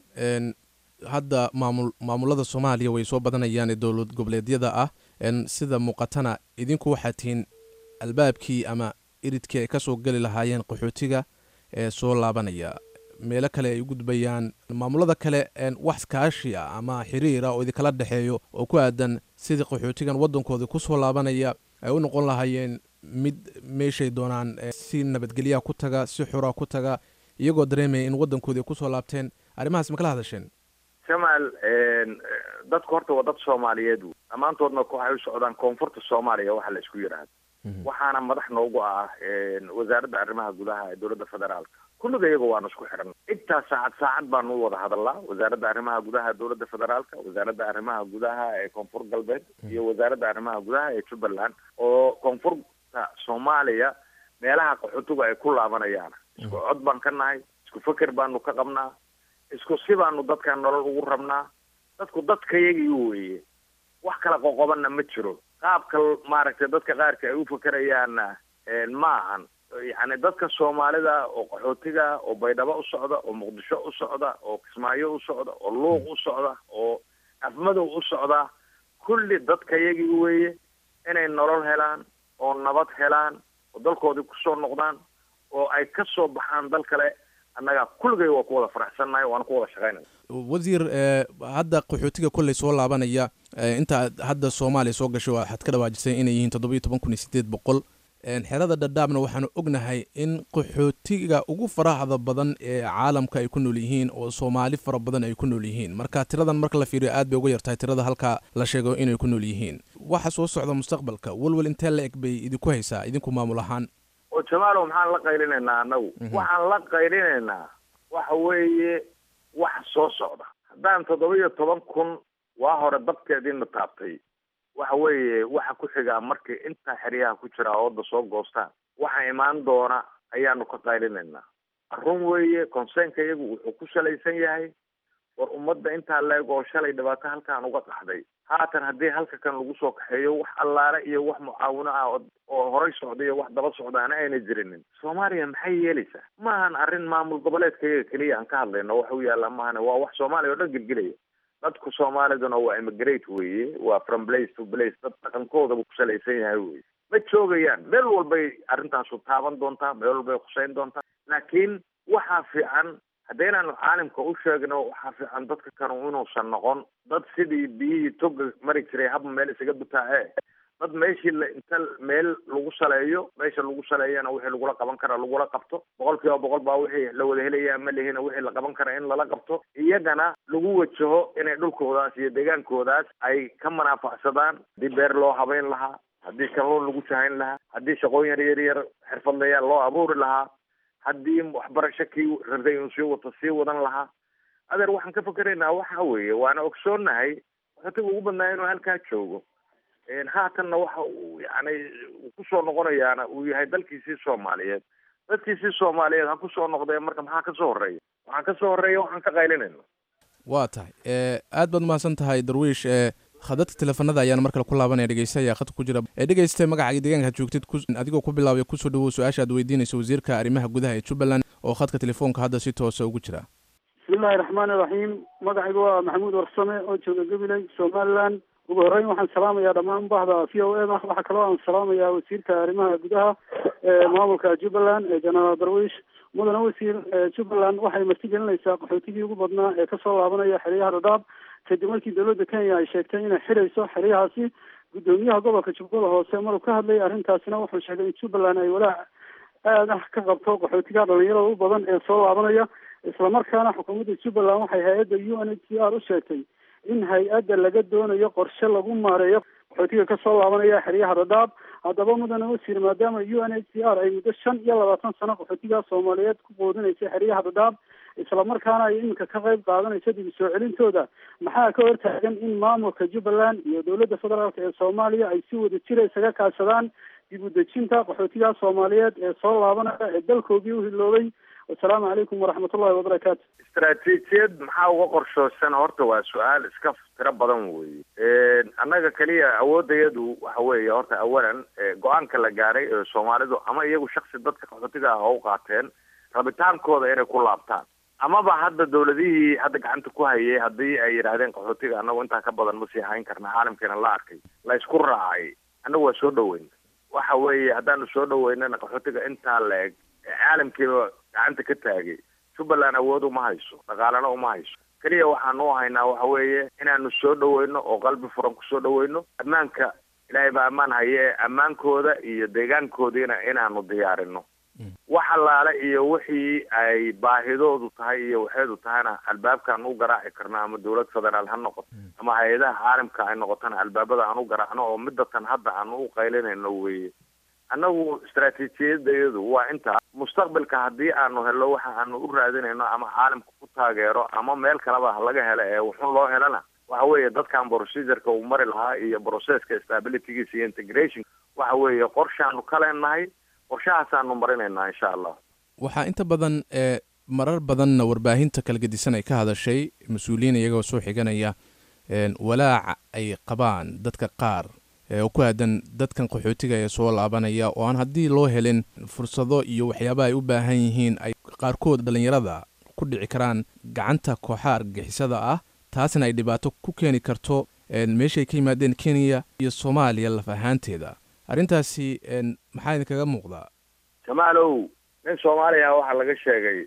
hadda maamul maamulada soomaaliya way soo badanayaan ee dowlad goboleedyada ah sida muuqatana idinku waxaa tihiin albaabkii ama iridkii ay kasoo geli lahaayeen qaxootiga ee soo laabanaya meelo kale ay u gudbayaan maamulada kale wax kaashi ah ama xiriir ah oo idinkala dhexeeyo oo ku aadan sidii qaxootigan waddankoodii kusoo laabanaya ay u noqon lahaayeen mid meeshay doonaan si nabadgelyaha ku taga si xura ku taga iyagoo dareemaya in waddankoodii kusoo laabteen arrimahaas ma kala hadasheen jamaal dadku horta waa dad soomaaliyeed wey dhammaantoodna waxay u socdaan koonfurta soomaaliya waxa la isku yidhaahdo waxaana madax noogu ah wasaaradda arrimaha gudaha ee dowladda federaalka kulliga iyaga waanu isku xidhan intaa saacad saacad baanu u wada hadalnaa wasaaradda arrimaha gudaha dowladda federaalka wasaaradda arrimaha gudaha ee koonfur galbeed iyo wasaaradda arrimaha gudaha ee jubbaland oo koonfurta soomaaliya meelaha qaxootigu ay ku laabanayaan isku cod baan ka nahay isku feker baanu ka qabnaa isku si baanu dadkan nolol ugu rabnaa dadku dadkayagii weeye wax kala qoqobanna ma jiro qaabka maaragtay dadka qaarka ay u fakerayaanna ma ahan yacni dadka soomaalida oo qaxootiga oo baydhabo u socda oo muqdisho u socda oo kismaayo u socda oo luuq u socda oo afmadow u socda kulli dadkayagii weeye inay nolol helaan oo nabad helaan oo dalkoodii kusoo noqdaan oo ay ka soo baxaan dal kale annaga kulligay waa ku wada faraxsannahay waana ku wada shaqaynaya wasiir hadda qaxootiga kolley soo laabanaya inta hadda soomaaliya soo gashay waxaad ka dhawaajisay inay yihiin toddoba iyo toban kun iyo sideed boqol xerada dhadhaabna waxaanu ognahay in qaxootiga ugu faraxda badan ee caalamka ay ku nool yihiin oo soomaali fara badan ay ku nool yihiin marka tiradan marka la fiiriyo aad bay uga yartahay tirada halka la sheego inay ku nool yihiin waxa soo socda mustaqbalka walwal intee la eg bay idinku haysaa idinku maamul ahaan oo jamaalow maxaan la qaylinaynaa annagu waxaan la qaylinaynaa waxa weeye wax soo socda haddaan toddoba iyo toban kun waa hore dabkeediina taabtay waxa weeye waxa ku xigaa markay intaa xeryaha ku jira ooda soo goostaan waxa imaan doona ayaanu ka qaylinaynaa run weeye conseenka iyagu wuxuu ku salaysan yahay war ummadda intaa leeg oo shalay dhibaato halkaan uga qaxday haatan haddii halka kan lagu soo kaxeeyo wax allaale iyo wax mucaawino ah oo horay socda iyo wax daba socdaana ayna jirinin soomaaliya maxay yeelaysaa maahan arrin maamul goboleedka iyaga keliya aan ka hadlayno wax u yaalla maahane waa wax soomaaliya oo dhan gelgelaya dadku soomaaliduna waa immigrate weeye waa from place to place dad dhaqankoodaba ku salaysan yahay weye ma joogayaan meel walbay arrintaasu taaban doontaa meel walbay khuseyn doontaa laakiin waxaa fiican haddaynaanu caalimka u sheegno waxaa fiican dadka kanu inuusan noqon dad sidii biyihii toga mari jiray haba meel isaga butaacee dad meeshii la inta meel lagu saleeyo meesha lagu saleeyana wixii lagula qaban kara lagula qabto boqol kiiba boqol baa wixii la wada helaya ma lihina wixii la qaban kara in lala qabto iyagana lagu wajaho inay dhulkoodaas iyo deegaankoodaas ay ka manaafacsadaan haddii beer loo habeyn lahaa haddii kalluun lagu jahayn lahaa haddii shaqooyin yar yar yar xirfadlayaal loo abuuri lahaa haddii waxbarasho kii rabtay inuu sii wato sii wadan lahaa adeer waxaan ka fakeraynaa waxa weeye waana ogsoonnahay waxootiga ugu badnaa inuu halkaa joogo haatanna waxa uu yani kusoo noqonayaana uu yahay dalkiisii soomaaliyeed dadkiisii soomaaliyeed ha kusoo noqdeen marka maxaa kasoo horeeya waxaa kasoo horeeya waxaan ka qaylinayna waa tahay aad baad umahadsan tahay darwiish khadadka teleefanada ayaan mar kale ku laabanaya dhegeysta ayaa khadka ku jira ee dhegeysta magacaaga deegaanka joogtid adigoo ku bilaabay kusoo dhawow su-aasha aad weydiinayso wasiirka arrimaha gudaha ee jubbaland oo khadka telefoonka hadda si toosa ugu jira bismillahi raxmaani iraxiim magacaygu waa maxamuud warsame oo jooga gabiley somaliland ugu horreyn waxaan salaamayaa dhammaan bahda v o m waxaa kaloo aan salaamayaa wasiirka arrimaha gudaha ee maamulka jubbaland ee jenaraal darwiish mudane wasiir jubbaland waxay martigelinaysaa qaxootigii ugu badnaa ee kasoo laabanaya xeryaha dhadhaab kadib markii dowladda kenya ay sheegtay inay xidhayso xeryahaasi guddoomiyaha gobolka jubbada hoose maruu ka hadlayay arrintaasina wuxuu sheegay in jubbaland ay walaac aad ah ka qabto qaxootiga dhalinyarada u badan ee soo laabanaya islamarkaana xukuumadda jubbaland waxay hay-adda u n h c r u sheegtay in hay-adda laga doonayo qorshe lagu maareeyo qaxootiga kasoo laabanaya xeryaha dhadhaab haddaba mudane wasiir maadaama u n h c r ay muddo shan iyo labaatan sano qaxootiga soomaaliyeed ku quudinaysa xeryaha dhadhaab islamarkaana ay iminka ka qayb qaadanayso dib soo celintooda maxaa ka hortaagan in maamulka jubbaland iyo dowladda federaalk ee soomaaliya ay si wada jira isaga kaashadaan dib u dejinta qaxootiga soomaaliyeed ee soo laabanaya ee dalkoodii u hiloobay wasalaamu calaykum waraxmatullahi wabarakaatu istaraatiijiyad maxaa uga qorshoosan horta waa su-aal iska tiro badan weeye annaga keliya awoodayadu waxa weeye horta awalan go-aanka la gaaray ee soomaalidu ama iyagu shaksi dadka qaxootiga ah oo u qaateen rabitaankooda inay ku laabtaan amaba hadda dawladihii hadda gacanta ku hayay haddii ay yidhaahdeen qaxootiga annagu intaa ka badan ma sii hayn karna caalamkeena la arkay la isku raacay annagu waa soo dhaweyn waxa weeye haddaanu soo dhaweynana qaxootiga intaa la eg caalamkiiba gacanta ka taagay jubbaland awood uma hayso dhaqaalana uma hayso keliya waxaanu u haynaa waxa weeye inaanu soo dhaweyno oo qalbi furan kusoo dhaweyno ammaanka ilaahay baa ammaan haye ee ammaankooda iyo deegaankoodiina inaanu diyaarino wax allaale iyo wixii ay baahidoodu tahay iyo waxeedu tahayna albaabkaan u garaaci karno ama dowlad federaal ha noqoto ama hay-adaha caalamka ay noqotona albaabada aan u garaacno oo midatan hadda aanu u qaylinayno weeye annagu istaraatiijiyadayadu waa intaa mustaqbalka haddii aanu helno waxa aanu u raadinayno ama caalamka ku taageero ama meel kaleba laga helo ee wuxun loo helana waxa weeye dadkan procedureka uu mari lahaa iyo processka stabilitygiisa iyo integration waxa weeye qorshaanu ka leenahay qorshahaasaanu marinaynaa insha allah waxaa inta badan ee marar badanna warbaahinta kala gedisan ay ka hadashay mas-uuliyiin iyagoo soo xiganaya walaaca ay qabaan dadka qaar oo ku aadan dadkan qaxootiga ee soo laabanaya oo aan haddii loo helin fursado iyo waxyaabaha ay u baahan yihiin ay qaarkood dhallinyarada ku dhici karaan gacanta kooxaha argagixisada ah taasna ay dhibaato ku keeni karto meeshay ka yimaadeen kenya iyo soomaaliya laf ahaanteeda arrintaasi maxaa idinkaga muuqdaa jamaalow nin soomaaliya waxaa laga sheegay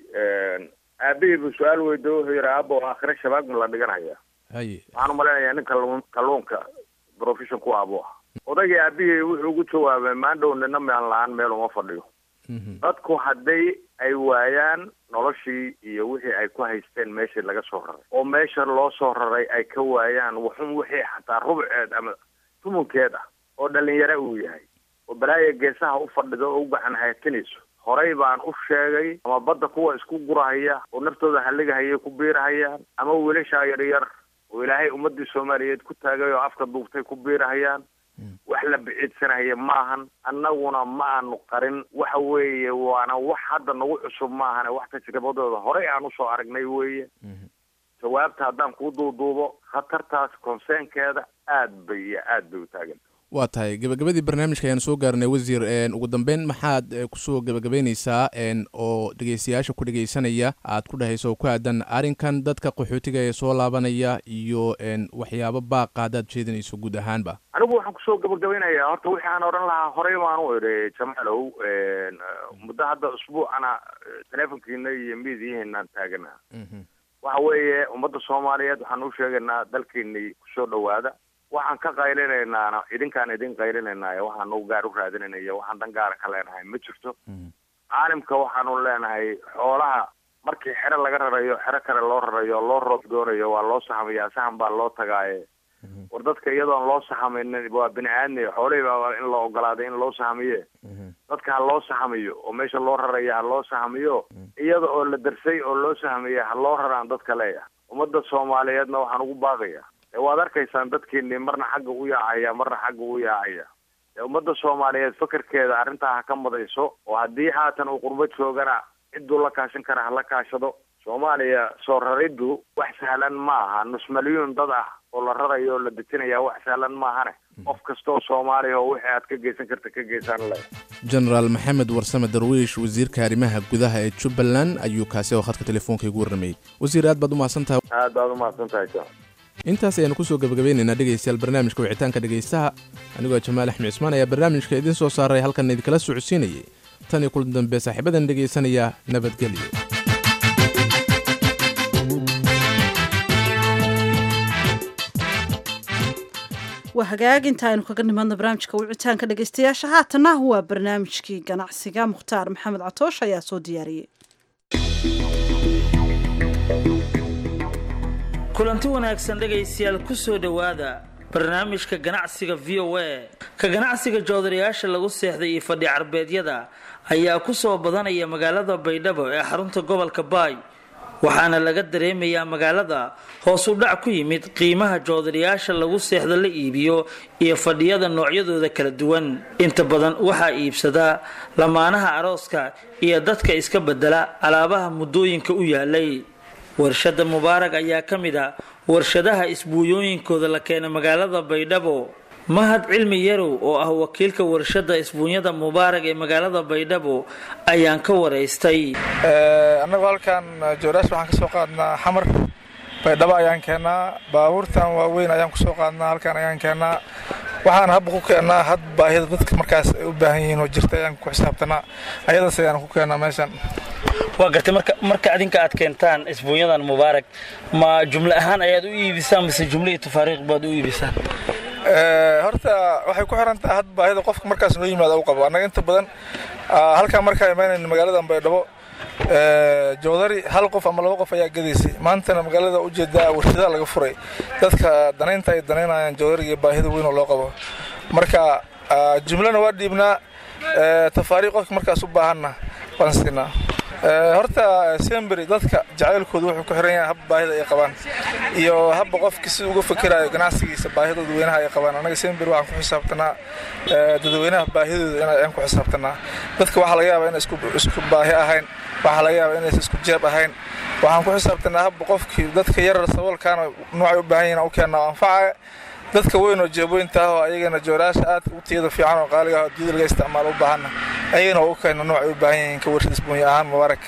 aabihii buu su-aal weydo wuxuu yidhi aabo aakhire shabaag ma la dhiganaya haye waxaan umalaynayaa nin kalluun kalluunka profession ku abu ah odaygii aabihii wuxuu ugu jawaabay maandhow nina mean la-aan meel uma fadhiyo dadku hadday ay waayaan noloshii iyo wixii ay ku haysteen meeshii laga soo raray oo meesha loo soo raray ay ka waayaan waxun wixii xataa rubceed ama tumunkeed ah oo dhalinyaro uu yahay oo balaaya geesaha u fadhido oo u gacan haytinayso horay baan u sheegay ama badda kuwa isku gurahaya oo naftooda halligahayay ku biirahayaan ama wiilashaa yaryar oo ilaahay ummadii soomaaliyeed ku taagay oo afka duubtay ku biirahayaan wax la biciidsanaya maahan annaguna ma aanu qarin waxa weeye waana wax hadda nagu cusub maahane wax tajribadooda horey aan usoo aragnay weeye jawaabta haddaan kuu duuduubo khatartaas konseenkeeda aad bay iyo aad bay u taagan waa tahay gabagabadii barnaamijka ayaan soo gaarnay wasiir ugu dambeyn maxaad kusoo gabagabeyneysaa oo dhegeystayaasha ku dhegeysanaya aad ku dhehayso oo ku aadan arrinkan dadka qaxootiga ee soo laabanaya iyo waxyaabo baaqa haddaad jeedinayso guud ahaanba anigu waxaan kusoo gabagabeynayaa horta wixii aan odhan lahaa horey baan u idhi jamaalow muddo hadda usbuucana teleefonkiina iyo miidiyihiinaan taagana waxa weeye ummadda soomaaliyeed waxaan u sheegaynaa dalkiinii kusoo dhawaada waxaan ka qaylinaynaana idinkaan idin qaylinaynaay waxaanu gaar u raadinaynayo waxaan dan gaara ka leenahay ma jirto caalimka waxaanu leenahay xoolaha markii xero laga rarayo xero kale loo rarayo loo roob doonayo waa loo saxamayaa saxan baa loo tagaaye war dadka iyadoon loo saxamaynin waa bini aadmi xoolihii baa in la ogolaaday in loo saxamiye dadka ha loo saxamiyo oo meesha loo raraya ha loo saxamiyo iyada oo la darsay oo loo saxamiya ha loo raraan dadka leeya ummadda soomaaliyeedna waxaan ugu baaqaya waad arkaysaan dadkiini marna xagga u yaacaya marna xagga u yaacaya ummadda soomaaliyeed fakarkeeda arrintaa ha ka madayso oo haddii haatan uu qurbo joogana cidduu la kaashan kara ha la kaashado soomaaliya soo rariddu wax sahlan ma aha nus malyuun dad ah oo la rarayo oo la dejinaya wax sahlan maahane qof kastoo soomaaliya oo wixii aad ka geysan karta ka geysan leh jenaraal maxamed warsame darwiish wasiirka arrimaha gudaha ee jubbaland ayuu kaasi oo khadka telefoonka igu warramayey wasiir aad baad u mahadsan tahay aad baad umahadsan tahay john intaas ayaanu kusoo gabagabeynaynaa dhegaystayaal barnaamijka wicitaanka dhegaystaha anigoo jamaal axmed cismaan ayaa barnaamijka idiin soo saaray halkan idinkala socodsiinayay tan iyo kulan dambe saaxiibadan dhegaysanaya nabadgelyo waa hagaag inta aynu kaga nimadno barnaamijka wicitaanka dhegaystayaasha haatana waa barnaamijkii ganacsiga mukhtaar maxamed catoosh ayaa soo diyaariyey kulanti wanaagsan dhegaystayaal ku soo dhowaada barnaamijka ganacsiga v o a ka ganacsiga joodarayaasha lagu seexday iyo fadhi carbeedyada ayaa ku soo badanaya magaalada baydhabo ee xarunta gobolka baay waxaana laga dareemayaa magaalada hoos u dhac ku yimid qiimaha joodarayaasha lagu seexda la iibiyo iyo fadhiyada noocyadooda kala duwan inta badan waxaa iibsadaa lamaanaha arooska iyo dadka iska bedela alaabaha muddooyinka u yaalay warshada mubaarag ayaa ka mid a warshadaha isbuunyooyinkooda la keena magaalada baydhabo mahad cilmi yarow oo ah wakiilka warshada isbuunyada mubaarag ee magaalada baydhabo ayaan ka waraystay annagu halkan jooraash waxaan ka soo qaadnaa xamar baydhabo ayaan keennaa baabuurtan waaweyn ayaan kusoo qaadnaa halkan ayaan keennaa waxaan habba ku keennaa had baahida dadka markaas ay u baahan yihiin oo jirta ayaan ku xisaabtanaa ayadaas ayaan ku keennaa meeshan waa gartay marka marka adinka aad keentaan isbuunyadan mubaarag ma jumle ahaan ayaad u iibisaan mise jumle iyo tafaariiq baad u iibisaan horta waxay ku xiran tahay had baahida qofka markaas noo yimaada u qabo annaga inta badan halkaan markaa imaanayna magaaladan baydhabo joodari hal qof ama laba qof ayaa gadaysay maantana magaalada ujeedaa warshadaha laga furay dadka danaynta ay danaynayaan joodariga baahida weyn oo loo qabo marka jumlana waa dhiibnaa tafaariiq qofka markaas u baahanna waan siinaa horta sembery dadka jacaylkooda wuxuu ku xiran yahay habba baahida ay qabaan iyo habba qofki si uga fikirayo ganacsigiisa baahida dadweynaha ay qabaan annaga sembery waxaan ku xisaabtanaa dadweynaha baahidooda inayaan ku xisaabtanaa dadka waxaa laga yaabaa inay isku baahi ahayn waxaa laga yaabaa inaysan isku jeeb ahayn waxaan ku xisaabtanaa habba qofkii dadka yarar saboolkaana noocay u baahan yihin u keennaa oo anfacaya dadka weyn oo jeebooyinta ah oo ayagana jooraasha aad u tiyada fiican oo qaaliga ah oo dunida laga isticmaalo u baahanna ayagana oo u keena noocay u baahan yihiin ka warshad isbuunya ahaan mubaarak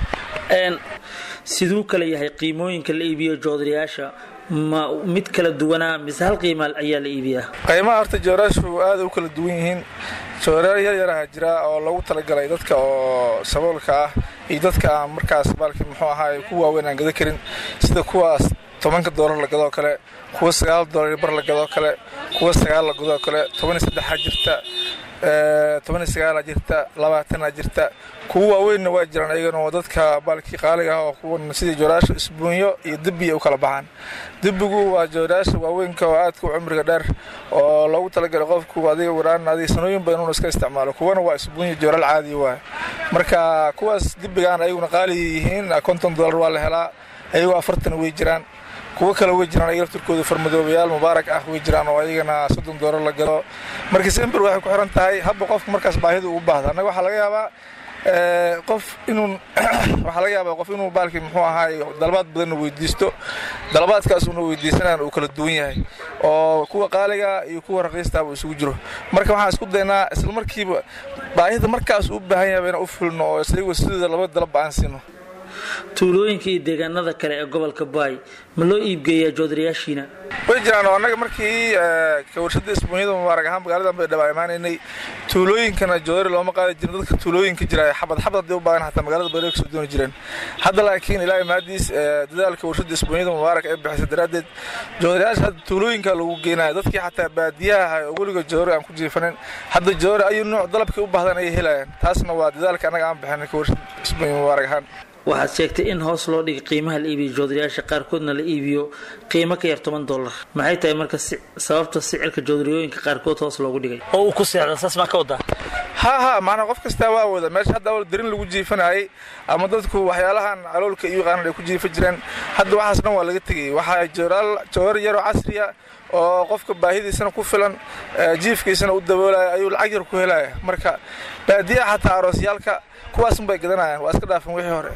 siduu kale yahay qiimooyinka la iibiyo joodarayaasha ma mid kala duwanaa mise hal qiima ayaa la iibiyaa qiimaha horta jooraashu aad u kala duwan yihiin jooraal yar yaraha jira oo lagu talagalay dadka oo saboolka ah iyo dadka aan markaas baalki muxuu ahaay ku waaweyn aan gada karin sida kuwaas tobanka doolar la gadoo kale kuwa sagaal doolar bar la gadoo kale kuwa sagaal la gadoo kale toban iyo saddexaa jirta toban iyo sagaalaa jirta labaatanaa jirta kuwa waaweynna waa jiraan ayagana oo dadka baalkii qaaliga ah oo kuwan sidii jooraasha isbuunyo iyo dibbiya u kala baxaan dibbigu waa jooraasha waaweynka oo aadka u cumriga dheer oo loogu talagalay qofku adiga waraan adiga sanooyin badan inuu iska isticmaalo kuwana waa isbuunyo jooraal caadi waay marka kuwaas dibbigaan ayaguna qaali yihiin konton doolar waa la helaa ayagoo afartan way jiraan kuwo kale way jiraan ayaga laftirkooda farmadoobayaal mubaarak ah way jiraan oo ayagana soddon doolar la gado marka sember waxay ku xiran tahay habba qofka markaas baahida ugu baahda annaga waxaa laga yaabaa qof inuu waxaa laga yaabaa qof inuu baalkii muxuu ahaay dalabaad badanna weydiisto dalabaadkaas uuna weydiisanaan uu kala duwan yahay oo kuwa qaaliga iyo kuwa raqiistaaba isugu jiro marka waxaan isku daynaa isla markiiba baahida markaas uu baahan yahay inaan u fulno oo isagoo sidooda laba dalabba aan siino tuulooyinka iyo deegaanada kale ee gobolka baay ma loo iibgeeyaa joodarayaashiina way jiraan oo annaga markii ka warshada isbuunyada mubaarak ahaan magaaladan bay dhaba imaanaynay tuulooyinkana joodari looma qaadi jirin dadka tuulooyinka jira xabad xabad hadday u baagan xataa magaalada bayre kasoo dooni jireen hadda laakiin ilaahay maadiis dadaalka warshada isbuunyada mubaarak ee bixisa daraaddeed joodarayaasha hadda tuulooyinka lagu geenayo dadkii xataa baadiyaha ahay oo weliga joodari aan ku jiifanin hadda joodari ayuu nooc dalabkii u baahdan ayay helayaan taasna waa dadaalka annaga aan bixinay ka warshada isbuunya mubaarak ahaan waxaad sheegtay in hoos loo dhigay qiimaha la iibiyo joodarayaasha qaarkoodna la iibiyo qiimo ka yar toban dollar maxay tahay marka sababta sicirka joodariyooyinka qaarkood hoos loogu dhigay oo uu ku seexda saas maa ka wadaa ha ha macnaa qof kastaa waa wada meesha hadda awal darin lagu jiifanayay ama dadku waxyaalahan caloolka iyo qaanan ay ku jiifa jireen hadda waxaas dhan waa laga tegayay waxaa jooraal joodar yaroo casriya oo qofka baahidiisana ku filan jiifkiisana u daboolaya ayuu lacag yar ku helaya marka baadiyaha xataa aroosyaalka kuwaasun bay gadanayaan waa iska dhaafan wixii hore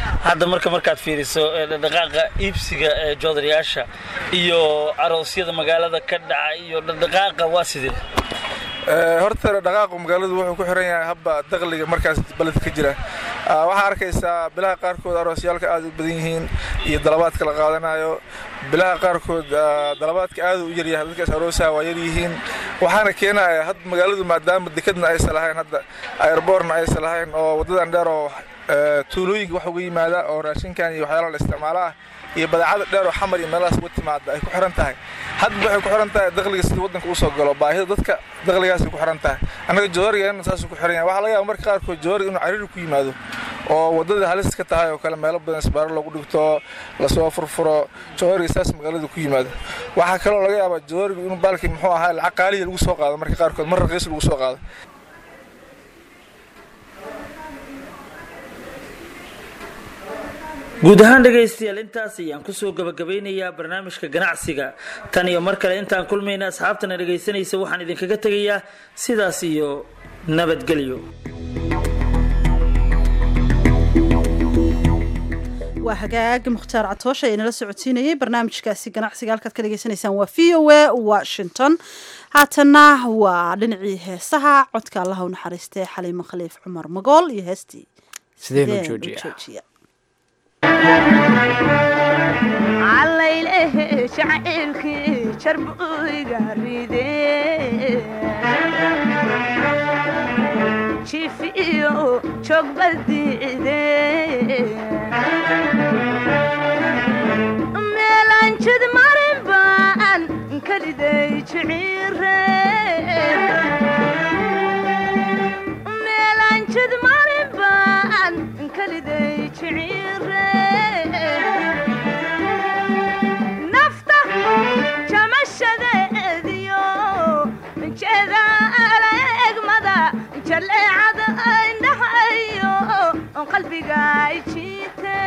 hadda marka markaad fiiriso dhaqdhaqaaqa iibsiga ee joodariyaasha iyo aroosyada magaalada ka dhaca iyo dhaqdhaqaaqa waa sidee horta dhaqaaqu magaaladu wuxuu ku xiran yahay habba dakhliga markaas beledka ka jira waxaa arkaysaa bilaha qaarkood aroosyaalka aad u badan yihiin iyo dalabaadka la qaadanayo bilaha qaarkood dalabaadka aad u yaryahay dadkaas aroosaha waa yaryihiin waxaana keenaya had magaaladu maadaama dekadna aysan lahayn hadda airborna aysan lahayn oo wadadan dheer oo tuulooyinka wax uga yimaada oo raashinkan iyo waxyaalaha la isticmaala ah iyo badeecada dheer oo xamar iyo meelahaas uga timaada ay ku xiran tahay hadba waxay ku xiran tahay dakhliga sida waddanka usoo galo baahida dadka dakhligaasay ku xiran tahay annaga joorigan saasuu ku xiran yahay waxaa laga yaaba marka qaarkood jooriga inuu cariiri ku yimaado oo waddada halis ka tahay oo kale meelo badan isbaaro lagu dhigto lasoo furfuro jooriga saas magaalada ku yimaado waxaa kaloo laga yaabaa jooriga inuu baalkii muxuu ahaa lacag qaaliya lagu soo qaado marka qaarkood mar raqiis lagu soo qaado guud ahaan dhegaystayaal intaas ayaan kusoo gabagabeynayaa barnaamijka ganacsiga tan iyo mar kale intaan kulmayna asxaabtana dhegaysanaysa waxaan idinkaga tegayaa sidaas iyo nabadgelyo waa hagaag mukhtaar catoosha ee nala socodsiinayay barnaamijkaasi ganacsiga halkaad ka dhegaysanaysaan waa v o a washington haatanna waa dhinacii heesaha codka allaha u naxariistee xaliimo khaliif cumar magool iyo heestii sideen u joojiya callaylehe jacaylkii jarbuyga ride jifiyo joogbadiide meelanjid marin baan kaliday jiciire meelanjid marin baan kaliday jiciire nafta jamashadeediyo jeedaala egmada jaleecada indhahayo qalbiga jiite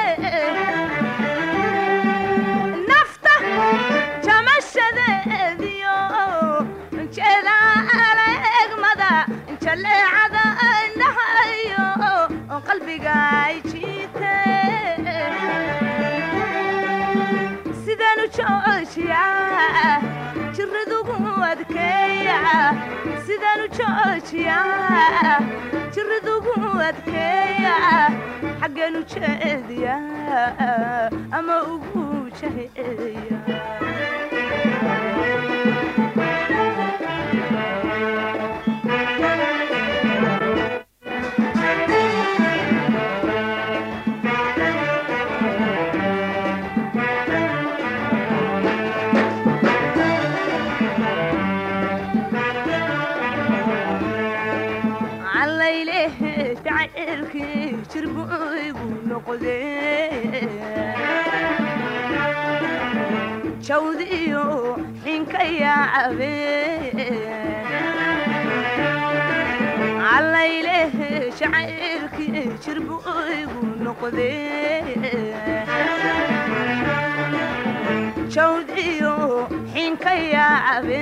nafta jamashadeediyo jeedaala egmada jaleecada indhahayo qalbiga jiite sidanu joojiya jiradugu adkeeya sidanu joojiya jiradugu adkeeya xaggeenu jeediya ama ugu jaheeya callaylehe jacaylkii jirbuygu noqde jawdiyo xinka yaacabe callaylehe jacaylkii jirbuygu noqde jawdiyo xinka yaacabe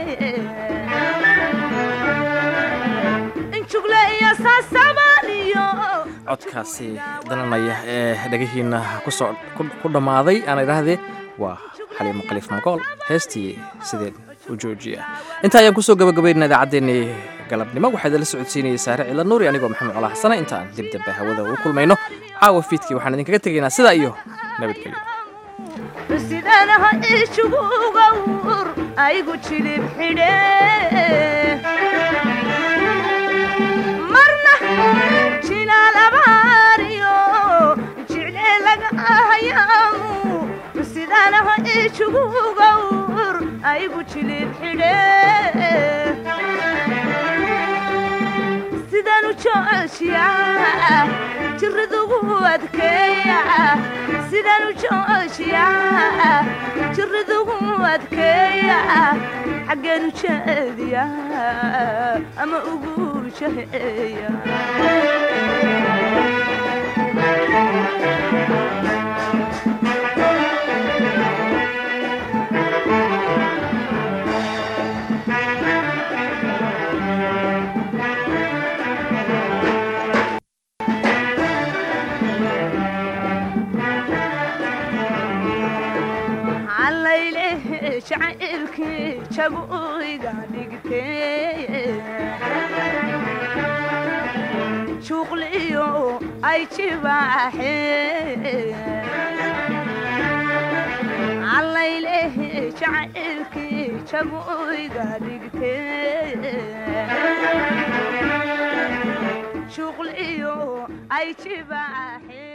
codkaasi dalanaya ee dhegihiina kusoo ku dhammaaday aan idhaahdee waa xaliimo khaliif magool heestii sideen u joojiya intaa ayaan kusoo gabagabaynaa idaacaddeenii galabnimo waxaa idinla socodsiinayay saare cila nuuri anigoo maxamed colaa xasana intaan dib dambe hawada ugu kulmayno caawa fiidkii waxaan idinkaga tegaynaa sidaa iyo nabadgelyo sidanaha ishugugawur aygu jilib xidhe marna jilaalabariyo jicle laga hayaamu sidanaha ishugugawur aygu jilib xidhe sidanu joojiya jiradugu adkeeya sidanu joojiya jiradugu adkeeya xaggeenu jeediya ama ugu jaheeya allayle jacaylkii jaguyga dhigtee shuqliyo ay jibaaxee allayle jacaylkii jaguyga dhigtee shuqliyo ay jibaaxee